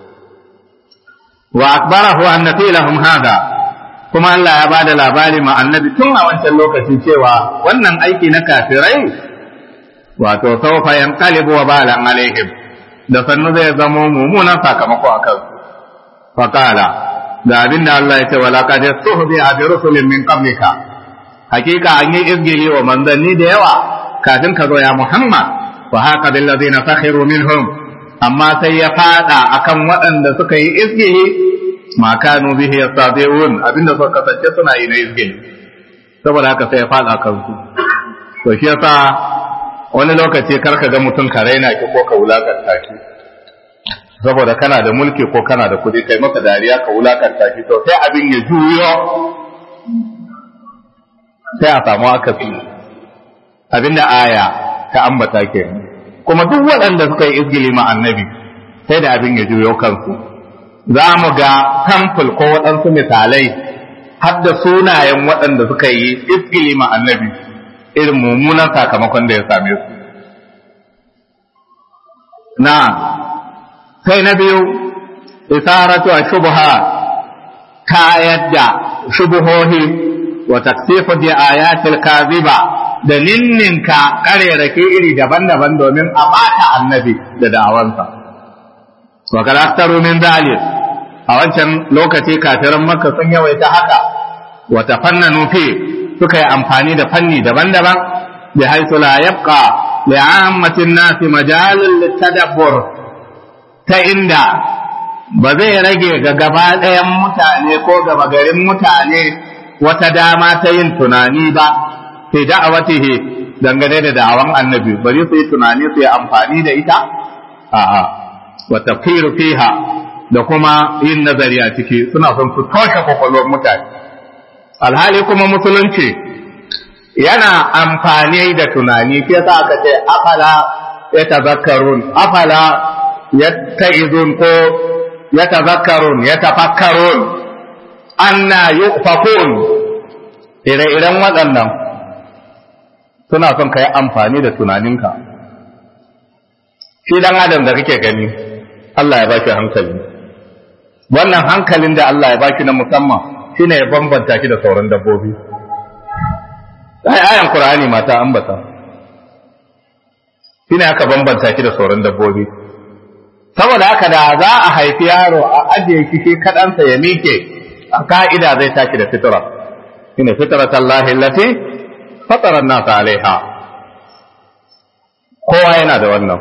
wa akbarahu anna lahum hada kuma Allah ya bada labari ma annabi tun a wancan lokacin cewa wannan aiki na kafirai wato sawfa yanqalibu wa balan alaihim da sannu zai zamo mummunan sakamako a kansu faqala da abin da Allah ya ce wala qad suhbi bi rusulin min qablika hakika an yi izgili wa manzanni da yawa kafin ka zo ya Muhammad wa haka bil ladina sakhiru minhum amma sai ya fada akan waɗanda suka yi izgili ma kanu bihi yastabi'un abinda suka kasance suna yi na izgili saboda haka sai ya fada kansu to shi yasa wani lokaci karka ga mutum ka raina ki ko ka wulakanta ki saboda kana da mulki ko kana da kuɗi kai maka dariya ka wulakanta ki to sai abin ya juyo sai a samu akasi abinda aya ta ambata ke kuma duk waɗanda suka yi izgili ma annabi sai da abin ya juyo kansu za mu ga tamful ko waɗansu misalai har da sunayen waɗanda suka yi izgili ma annabi irin mummunan sakamakon da ya same su na sai na biyu isaratu a shubha ta yadda shubuhohi wa taksifu bi ayatil kaziba da ninninka karerake iri daban-daban domin a bata annabi da da'awansa wa kalaktaru min zalim a wancan lokaci kafiran makka sun yawaita haka wa tafannanu fi suka yi amfani da fanni daban-daban bi haythu la yabqa li ammatin nasi majalul litadabbur ta inda ba zai rage ga gaba ɗayan mutane ko gaba garin mutane wata dama ta yin tunani ba fi da'awatihi dangane da da'awan annabi bari su yi tunani su yi amfani da ita a'a wa tafkiru fiha da kuma yin nazari a ciki suna son su toshe kwakwalwar mutane alhali kuma musulunci yana amfani da tunani shi yasa aka ce afala ya tazakkarun afala ya ta'izun ko ya tazakkarun ya tafakkarun anna yufakun ire-iren waɗannan suna son ka yi amfani da tunaninka shi dan adam da kake gani Allah ya baki hankali wannan hankalin da Allah ya baki na musamman shine ya bambanta ki da sauran dabbobi ai ayan qur'ani mata ambata shine aka bambanta ki da sauran dabbobi saboda haka da za a haifi yaro a ajiye shi shi kadansa ya mike a ka'ida zai tashi da fitra shine fitratallahi allati fatara an-nas alaiha kowa yana da wannan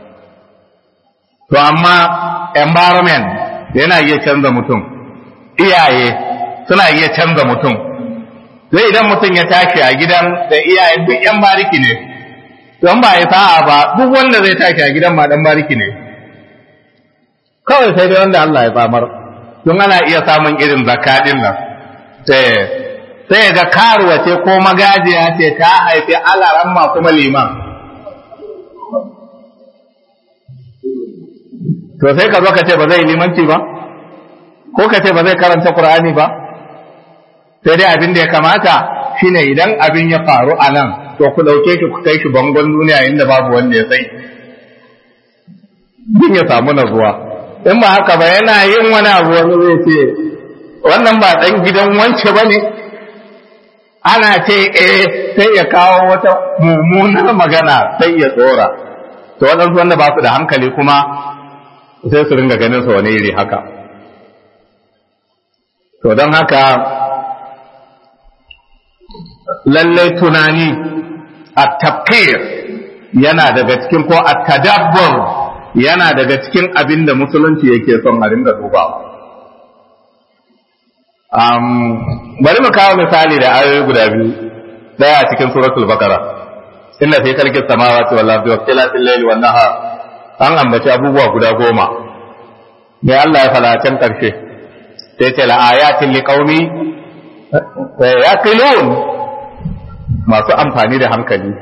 to amma environment yana iya canza mutum iyaye suna iya canza mutum zai idan mutum ya tashi a gidan da iyaye duk yan bariki ne don ba ya sa'a ba duk wanda zai tashi a gidan ma dan bariki ne kawai sai dai wanda Allah ya tsamar don ana iya samun irin zakadin nan sai ga karuwa ce ko magajiya ce ta haifi alaramma kuma liman to sai ka zo ka ce ba zai limanci ba ko ka ce ba zai karanta Qur'ani ba sai dai abin da ya kamata shine idan abin ya faru a nan to ku dauke shi ku kai shi bangon duniya inda babu wanda ya sai din ya samu nazuwa in ba haka ba yana yin wani abu wani zai ce wannan ba dan gidan wance ba ne ana ce eh sai ya kawo wata mummunar magana sai ya tsora to waɗansu wanda ba su da hankali kuma sai su ringa ganin sa wani iri haka to don haka lallai tunani a tafkir yana daga cikin ko a tadabbur yana daga cikin abin da musulunci yake son a ringa dubawa um, bari mu kawo misali da ayoyi guda biyu daya a cikin suratul baqara inna fi khalqis samawati wal ardi wa ikhtilafil layli wan nahar an ambaci abubuwa guda goma mai Allah ya fada can ƙarshe sai ce la'ayatin liƙaumi ya kilon masu amfani da hankali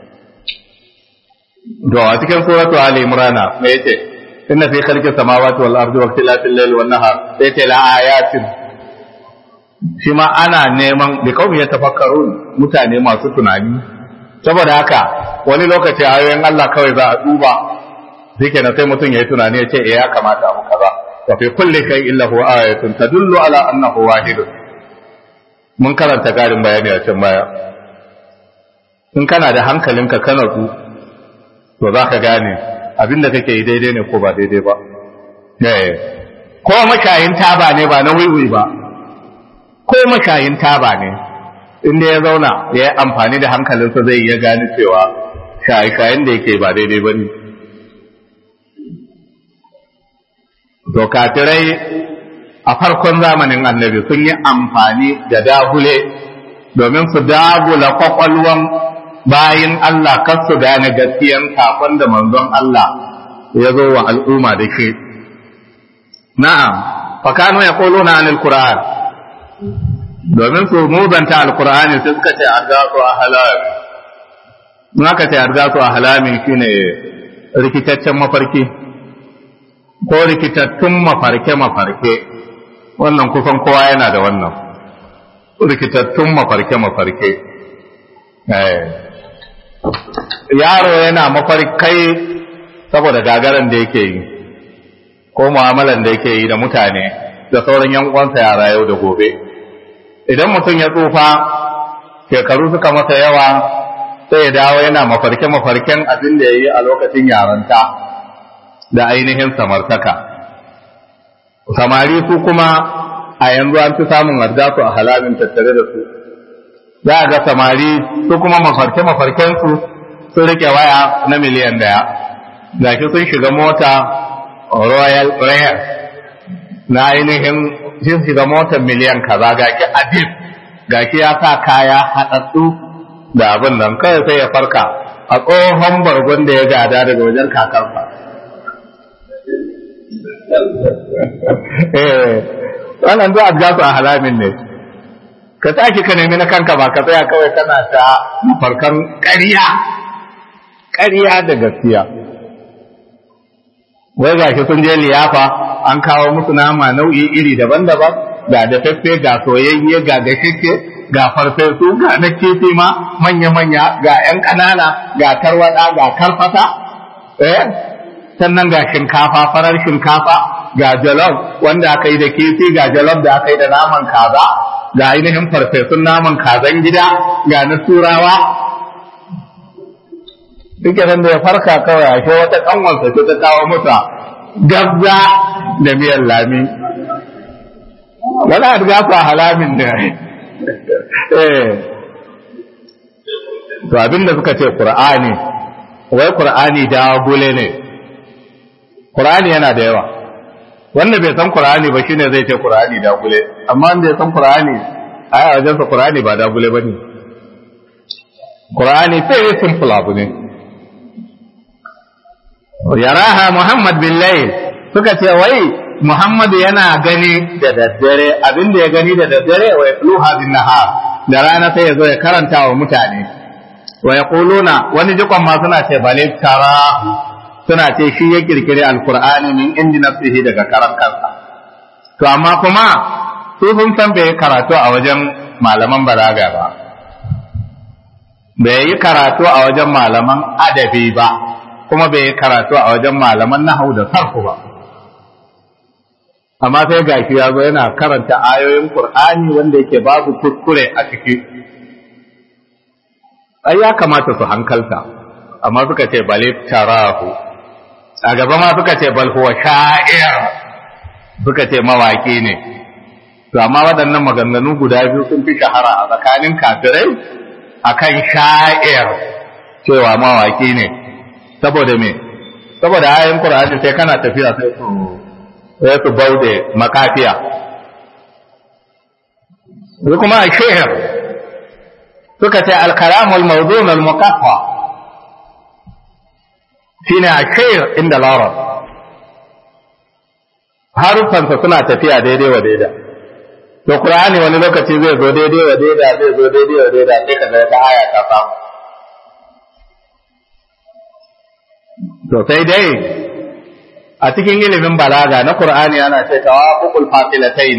to a cikin suratu ali imrana me yace inna fi khalqis samawati wal ardi wa ikhtilafil layli wan nahar sai ce la'ayatin shi ma ana neman da kawai ya tafakkaru mutane masu tunani saboda haka wani lokaci ayoyin Allah kawai za a duba shi kenan sai mutum ya yi tunani ya ce eh ya kamata abu kaza wa fi kulli kai illa huwa ayatun tadullu ala annahu wahid mun karanta garin bayani a can baya in kana da hankalinka kana ku to za ka gane abinda kake yi daidai ne ko ba daidai ba eh ko mashayin taba ne ba na wiwi ba ko mashayin taba ne inda ya zauna ya yi amfani da hankalinsa zai iya gane cewa shaye-shayen da yake ba daidai ba ne to kafirai a farkon zamanin annabi sun yi amfani da dagule domin su dagula kwakwalwan bayin Allah kar su gane gaskiyan sakon da manzon Allah ya zo wa al'umma da ke na'am fakanu ya kolo na anil Qur'an domin su muzanta alkur'ani sai suka ce argasu a halami in aka ce argasu a halami shine rikitaccen mafarki ko rikitattun mafarke-mafarke wannan kusan kowa yana da wannan rikitattun mafarke-mafarke yaro yana mafarkai saboda gagaran da yake yi ko mu'amalan da yake yi da mutane da sauran yan uwansa yara yau da gobe idan mutum ya tsufa shekaru suka masa yawa sai ya dawo yana mafarke-mafarken abin da ya yi a lokacin yaranta da ainihin samartaka samari su kuma a yanzu an fi samun su a halalin tattare da su za a ga samari su kuma mafarke-mafarkensu sun rike waya na miliyan daya gashi sun shiga mota royal rare na ainihin sun shiga motar miliyan kaza gashi adif gashi ya sa kaya haɗaɗɗu da abin nan kawai sai ya farka a tsohon bargon da ya gada daga wajen kakarsa eh wannan duk abjasu a halamin ne ka tashi ka nemi na kanka ba ka tsaya kawai kana ta farkan ƙarya ƙarya da gaskiya wai gashi sun je liyafa an kawo musu nama nau'i iri daban-daban ga dafaffe ga soyayye ga gashike ga farfesu ga na kifi ma manya-manya ga 'yan ƙanana ga tarwada ga karfata eh sannan ga shinkafa farar shinkafa ga jalof wanda aka yi da kifi ga jalof da aka yi da naman kaza ga ainihin farfesun naman kazan gida ga na turawa duk da ya farka kawai ashe wata kanwarsa ce ta kawo masa gabza da miyan lami wala da gafa halamin da eh to abinda suka ce qur'ani wai qur'ani da gule ne qur'ani yana da yawa wanda bai san qur'ani ba shine zai ce qur'ani da gule amma wanda ya san qur'ani ai a wajen sa qur'ani ba da gule bane qur'ani sai simple abu ne yaraha Muhammad bin Layl suka ce wai Muhammad yana gani da daddare abinda ya gani da daddare wa yatluha bin nahar da rana sai ya zo ya karanta wa mutane wa yaquluna wani jikon ma suna ce bale tara suna ce shi ya kirkire alqur'ani min indi nafsihi daga karan kansa to amma kuma su sun san bai karatu a wajen malaman balaga ba bai yi karatu a wajen malaman adabi ba kuma bai yi karatu a wajen malaman nahau da sarfu ba amma sai gashi ya zo yana karanta ayoyin Qur'ani wanda yake babu kuskure a ciki ai ya kamata su hankalta amma suka ce bale tarahu a gaba ma suka ce bal huwa sha'ir suka ce mawaki ne to amma waɗannan maganganu guda biyu sun fi shahara a tsakanin kafirai akan sha'ir cewa mawaki ne saboda me saboda ayoyin Qur'ani sai kana tafiya sai su sai su baude makafiya su kuma a shehar suka ce alkalamul mawdun al-muqaffa shine a shehar inda larab harufansa suna tafiya daidai wa daida to qur'ani wani lokaci zai zo daidai wa daida zai zo daidai wa daida sai ka ga ta aya ta samu to sai dai a cikin ilimin balaga na qur'ani ana ce tawafuqul fasilatayn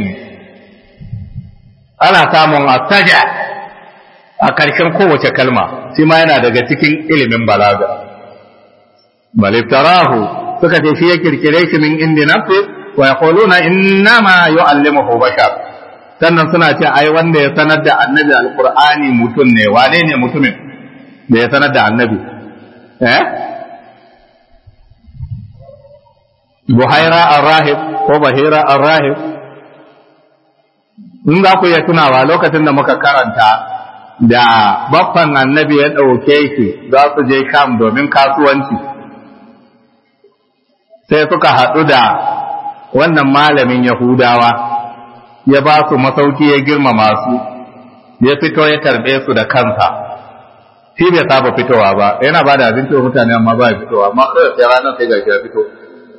ana samun asaja a karshen kowace kalma shi ma yana daga cikin ilimin balaga baliftarahu suka ce shi ya kirkire shi min indi nafsi wa yaquluna innama yu'allimuhu bashar sannan suna ce ai wanda ya sanar da annabi alqur'ani mutum ne wane ne mutumin da ya sanar da annabi eh buhaira ar-rahib ko bahira ar-rahib in za ku iya tunawa lokacin da muka karanta da baffan annabi ya ɗauke shi za su je sham domin kasuwanci sai suka haɗu da wannan malamin yahudawa ya ba su masauki ya girmama su ya fito ya karɓe su da kansa shi bai saba fitowa ba yana ba da abinci wa mutane amma ba ya fitowa amma kawai sai ranar sai gashi ya fito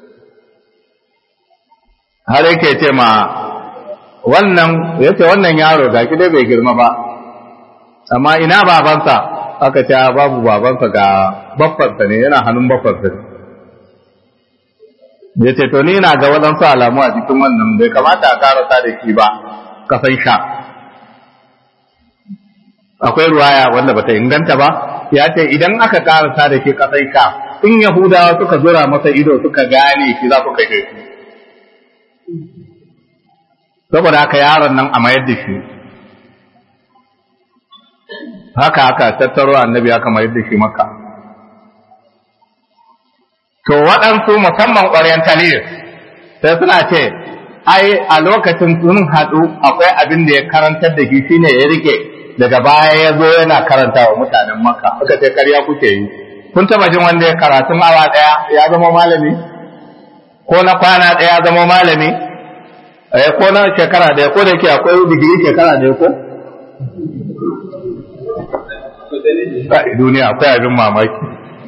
har yake ce ma wannan ya ce wannan yaro ga dai bai girma ba amma ina babansa aka ce babu babansa ga baffansa ne yana hannun baffansa ne ya ce to ni na ga waɗansu alamu a cikin wannan bai kamata a karasa da shi ba kasan sha akwai ruwaya wanda bata inganta ba ya ce idan aka karasa da shi kasan sha in yahudawa suka zura masa ido suka gane shi za su kashe shi saboda haka yaron nan a mayar da shi haka haka tattaro annabi aka mayar da shi maka to waɗansu musamman ƙwaryan taliyar sai suna ce ai a lokacin sun haɗu akwai abin da ya karantar da shi shine ya rike daga baya ya zo yana karanta wa mutanen maka suka ce karya kuke yi kun taba jin wanda ya karatun awa ɗaya ya zama malami ko na kwana ɗaya ya zama malami eh ko na shekara ɗaya ko da yake akwai digiri shekara ɗaya ko duniya akwai abin mamaki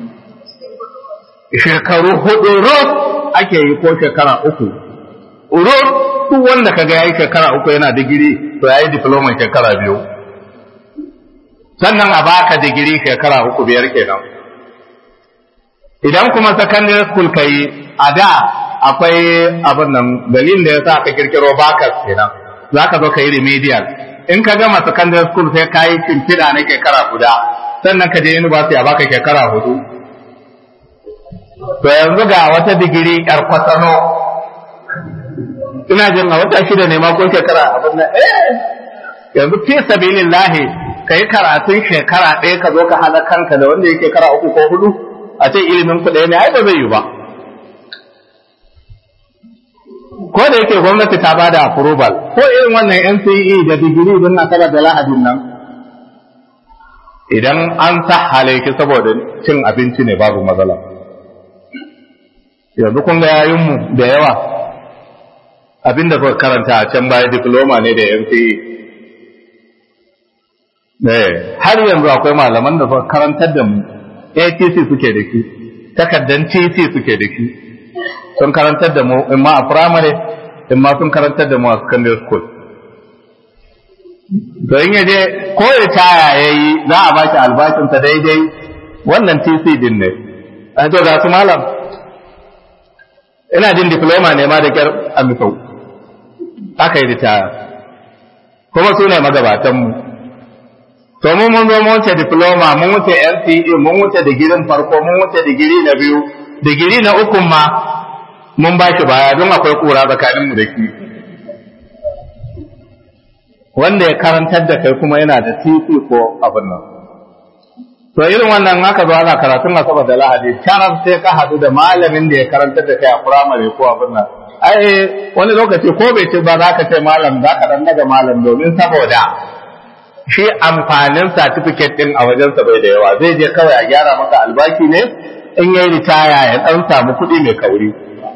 shekaru hudu ruf ake yi ko shekara uku ruf duk wanda kaga yayi shekara uku yana digiri to yayi diploma shekara biyu sannan a baka digiri shekara uku biyar kenan idan kuma secondary school kai a da akwai abin nan dalilin da yasa aka kirkiro bakas kenan zaka zo ka yi remedial in ka gama secondary school sai ka yi shimfiɗa na shekara guda sannan ka je university a baka shekara hudu to yanzu ga wata digiri yar kwatano ina jin a wata shida ne ma ko shekara abin nan eh yanzu fi sabilillahi kai karatun shekara ɗaya ka zo ka hana kanka da wanda yake shekara uku ko hudu a ce ilimin ku ɗaya ne ai ba zai yi ba ko da yake gwamnati ta ba da approval ko irin wannan NCE da digiri din na kala da lahadin nan idan an sahale ki saboda cin abinci ne babu matsala yanzu kun ga yayinmu da yawa abinda suka karanta a can baya diploma ne da NCE har yanzu akwai malaman da suka karantar da mu ATC suke da shi takaddan TC suke da shi sun karantar da mu in ma a primary in ma sun karantar da mu a secondary school to in yaje ko ritaya yayi za a baki albashinsa daidai wannan TC din ne a to ga su malam ina jin diploma ne ma da kyar a misau aka yi ritaya kuma su ne magabatanmu to mun mun zo mun wuce diploma mun wuce NCE mun wuce digirin farko mun wuce digiri na biyu digiri na uku ma mun ba shi baya don akwai kura tsakanin mu da shi wanda ya karantar da kai kuma yana da titi ko abin nan to irin wannan haka zo ana karatun asabar da lahadi sharaf sai ka hadu da malamin da ya karantar da kai a firamare ko abin nan ai wani lokaci ko bai ce ba za ka ce malam za ka dan daga malam domin saboda shi amfanin certificate din a wajensa bai da yawa zai je kawai a gyara maka albashi ne in yayi ritaya ya dan samu kuɗi mai kauri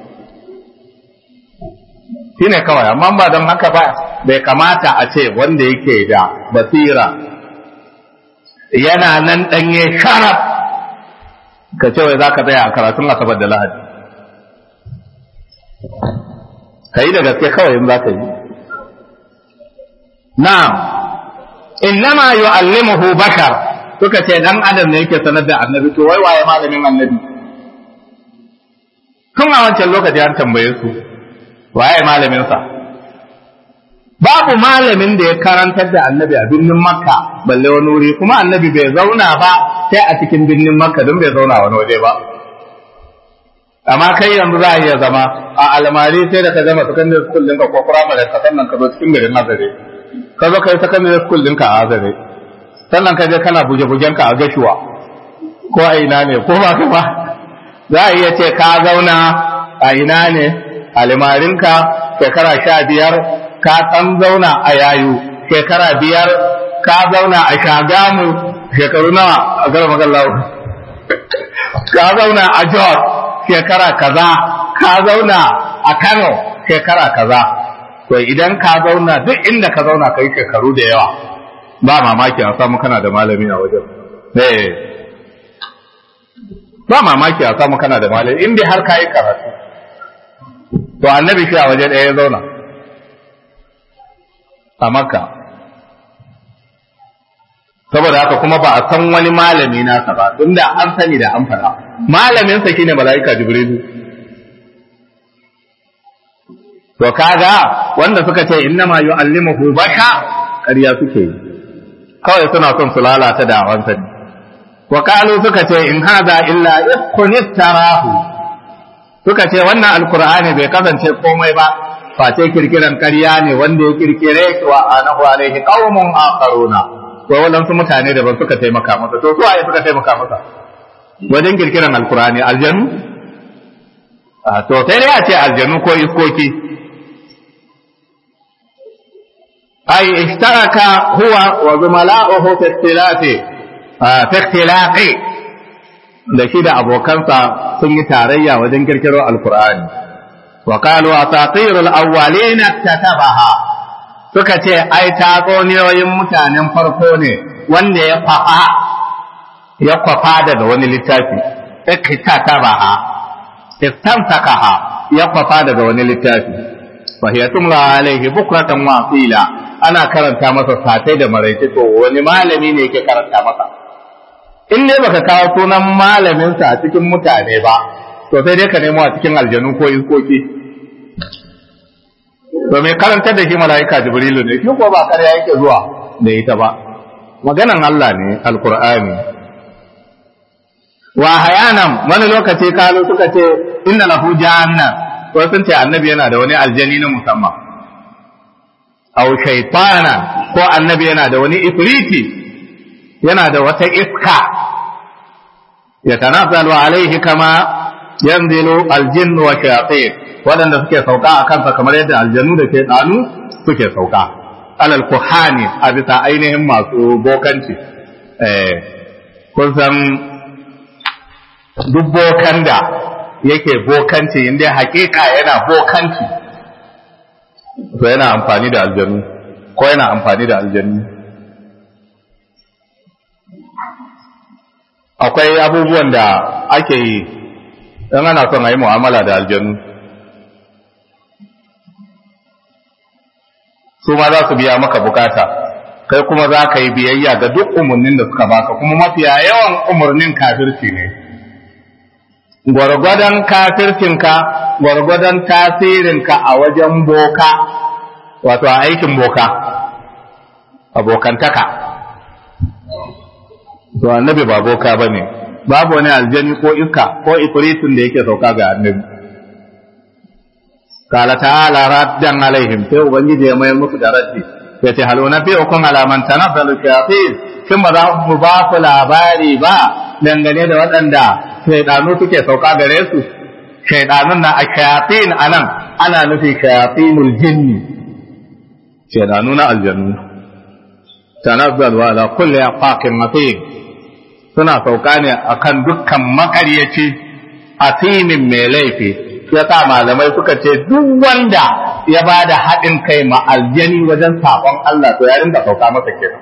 shi ne kawai amma ba don haka ba bai kamata a ce wanda yake da basira yana nan ɗanye sharaf ka ce wai za ka tsaya a karatun asabar da lahadi ka yi da gaske kawai in za ka yi na'am innama yu'allimuhu bashar suka ce dan adam ne yake sanar da annabi to wai waye malamin annabi tun a wancan lokaci an tambaye su waye malamin sa babu malamin da ya karantar da annabi a birnin makka balle wani wuri kuma annabi bai zauna ba sai a cikin birnin makka don bai zauna wani waje ba amma kai yanzu za a iya zama a almari sai da ka gama secondary school ɗinka ko primary ka sannan ka zo cikin garin azare ka zo kai secondary school ɗinka a azare sannan ka je kana buje-bujen ka a gashuwa ko a ina ne ko ba ka ba za a iya ce ka zauna a ina ne almarinka shekara sha biyar ka ɗan zauna a yayu shekara biyar ka zauna a shagamu shekaru nawa a gara magallawo ka zauna a jos shekara kaza ka zauna a kano shekara kaza to idan ka zauna duk inda ka zauna kai shekaru da yawa ba mamaki a samu kana da malami a wajen eh ba mamaki a samu kana da malami in dai har ka yi karatu to annabi shi a waje ɗaya ya zauna a makka saboda haka kuma ba a san wani malami nasa ba tun da an sani da an fara malaminsa shine mala'ika jibrilu to kaga wanda suka ce innama yu'allimuhu basha ƙarya suke yi kawai suna son su lalata da awansa ne wa qalu suka ce in hadha illa ifkun iftarahu suka ce wannan alqur'ani bai kasance komai ba face kirkiran ƙarya ne wanda ya kirkire shi wa anahu alaihi qaumun akharuna ko wadansu mutane da ban suka taimaka masa to su waye suka taimaka masa wajen kirkiran alqur'ani aljanu to sai dai a ce aljanu ko iskoki ai ishtaraka huwa wa zumala'uhu fi ikhtilafi fi ikhtilaqi da shi da abokansa sun yi tarayya wajen kirkiro alqur'ani wa qalu asatirul awwalin katabaha suka ce ai tatsuniyoyin mutanen farko ne wanda ya fafa ya kwafa daga wani littafi ikkatabaha istansakaha ya kwafa daga wani littafi fa hiya tumla alaihi bukratan wa asila ana karanta masa satai da maraice to wani malami ne yake karanta masa in dai baka kawo sunan malaminsa a cikin mutane ba to sai dai ka nemo a cikin aljanu ko iskoki to mai karantar da shi mala'ika jibrilu ne shi ko ba karya yake zuwa da ita ba maganan Allah ne alqur'ani wa hayanan wani lokaci kalu suka ce inna lahu jahannam ko sun ce annabi yana da wani aljani na musamman aw shaytana ko annabi yana da wani ifriti yana da wata iska ya tanazzalu alaihi kama yanzilu aljinn wa shayatin waɗanda suke sauka a kansa kamar yadda aljanu da shaytanu suke sauka alal kuhani a bisa ainihin masu bokanci eh kun san duk bokan da yake bokanci inda hakika yana bokanci to yana amfani da aljanu ko yana amfani da aljanu akwai abubuwan da ake yi in ana son a yi mu'amala da aljanu su ma za su biya maka bukata kai kuma za ka yi biyayya ga duk umarnin da suka baka kuma mafiya yawan umarnin kafirci ne gwargwadon kafircinka gwargwadon tasirinka a wajen boka wato a aikin boka abokantaka to annabi ba boka ba ne babu wani aljani ko iska ko ifritin da yake sauka ga annabi kala ta'ala raddan alaihim sai ubangiji ya mayar musu da raddi sai ce halu na fi'ukum ala man tanazzalu shayatin kin ba za mu ba ku labari ba dangane da waɗanda shaidanu suke sauka gare su shaidanun na a shayatin anan ana nufi shayatinul jinni shaidanu na aljannu tanazzalu ala kulli afaqin matin suna sauka ne akan dukkan makaryaci asimin mai laifi ya sa malamai suka ce duk wanda ya ba da haɗin kai ma aljani wajen saƙon Allah to ya rinka sauka masa kenan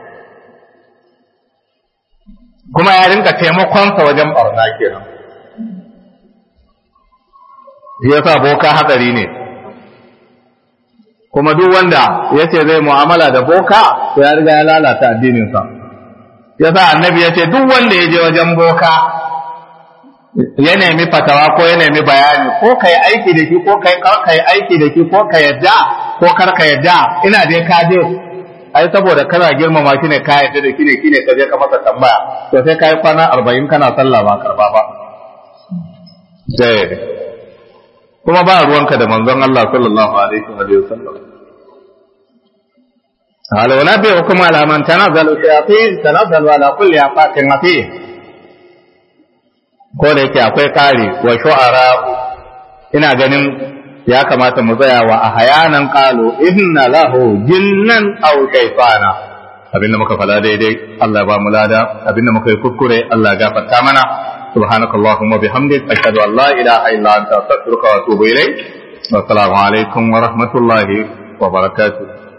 kuma ya rinka taimakonsa wajen barna kenan ya sa boka hatsari ne kuma duk wanda ya ce zai mu'amala da boka to ya riga ya lalata addininsa yasa annabi ya ce duk wanda ya je wajen boka ya nemi fatawa ko ya nemi bayani ko ka yi aiki da shi ko ka yi aiki da shi ko ka yadda ko kar ka yadda ina dai ka je ai saboda kana girmama shi ne ka yadda da shi ne shine ka je ka masa tambaya to sai ka yi kwana arba'in kana sallah ba karba ba sai kuma ba ruwanka da manzon Allah sallallahu alaihi wa sallam هل أنبئكم على من تنزل الشياطين تنزل على كل أفاك أثيم ko da yake akwai kare wa shu'ara ina ganin ya kamata mu tsaya wa ahyanan qalu inna lahu jinnan aw shaytana abinda muka fada daidai Allah ba mu lada abinda muka yi kuskure Allah gafarta mana subhanakallahumma bihamdik ashhadu an la ilaha illa anta astaghfiruka wa atubu ilayk wa assalamu alaikum wa rahmatullahi wa barakatuh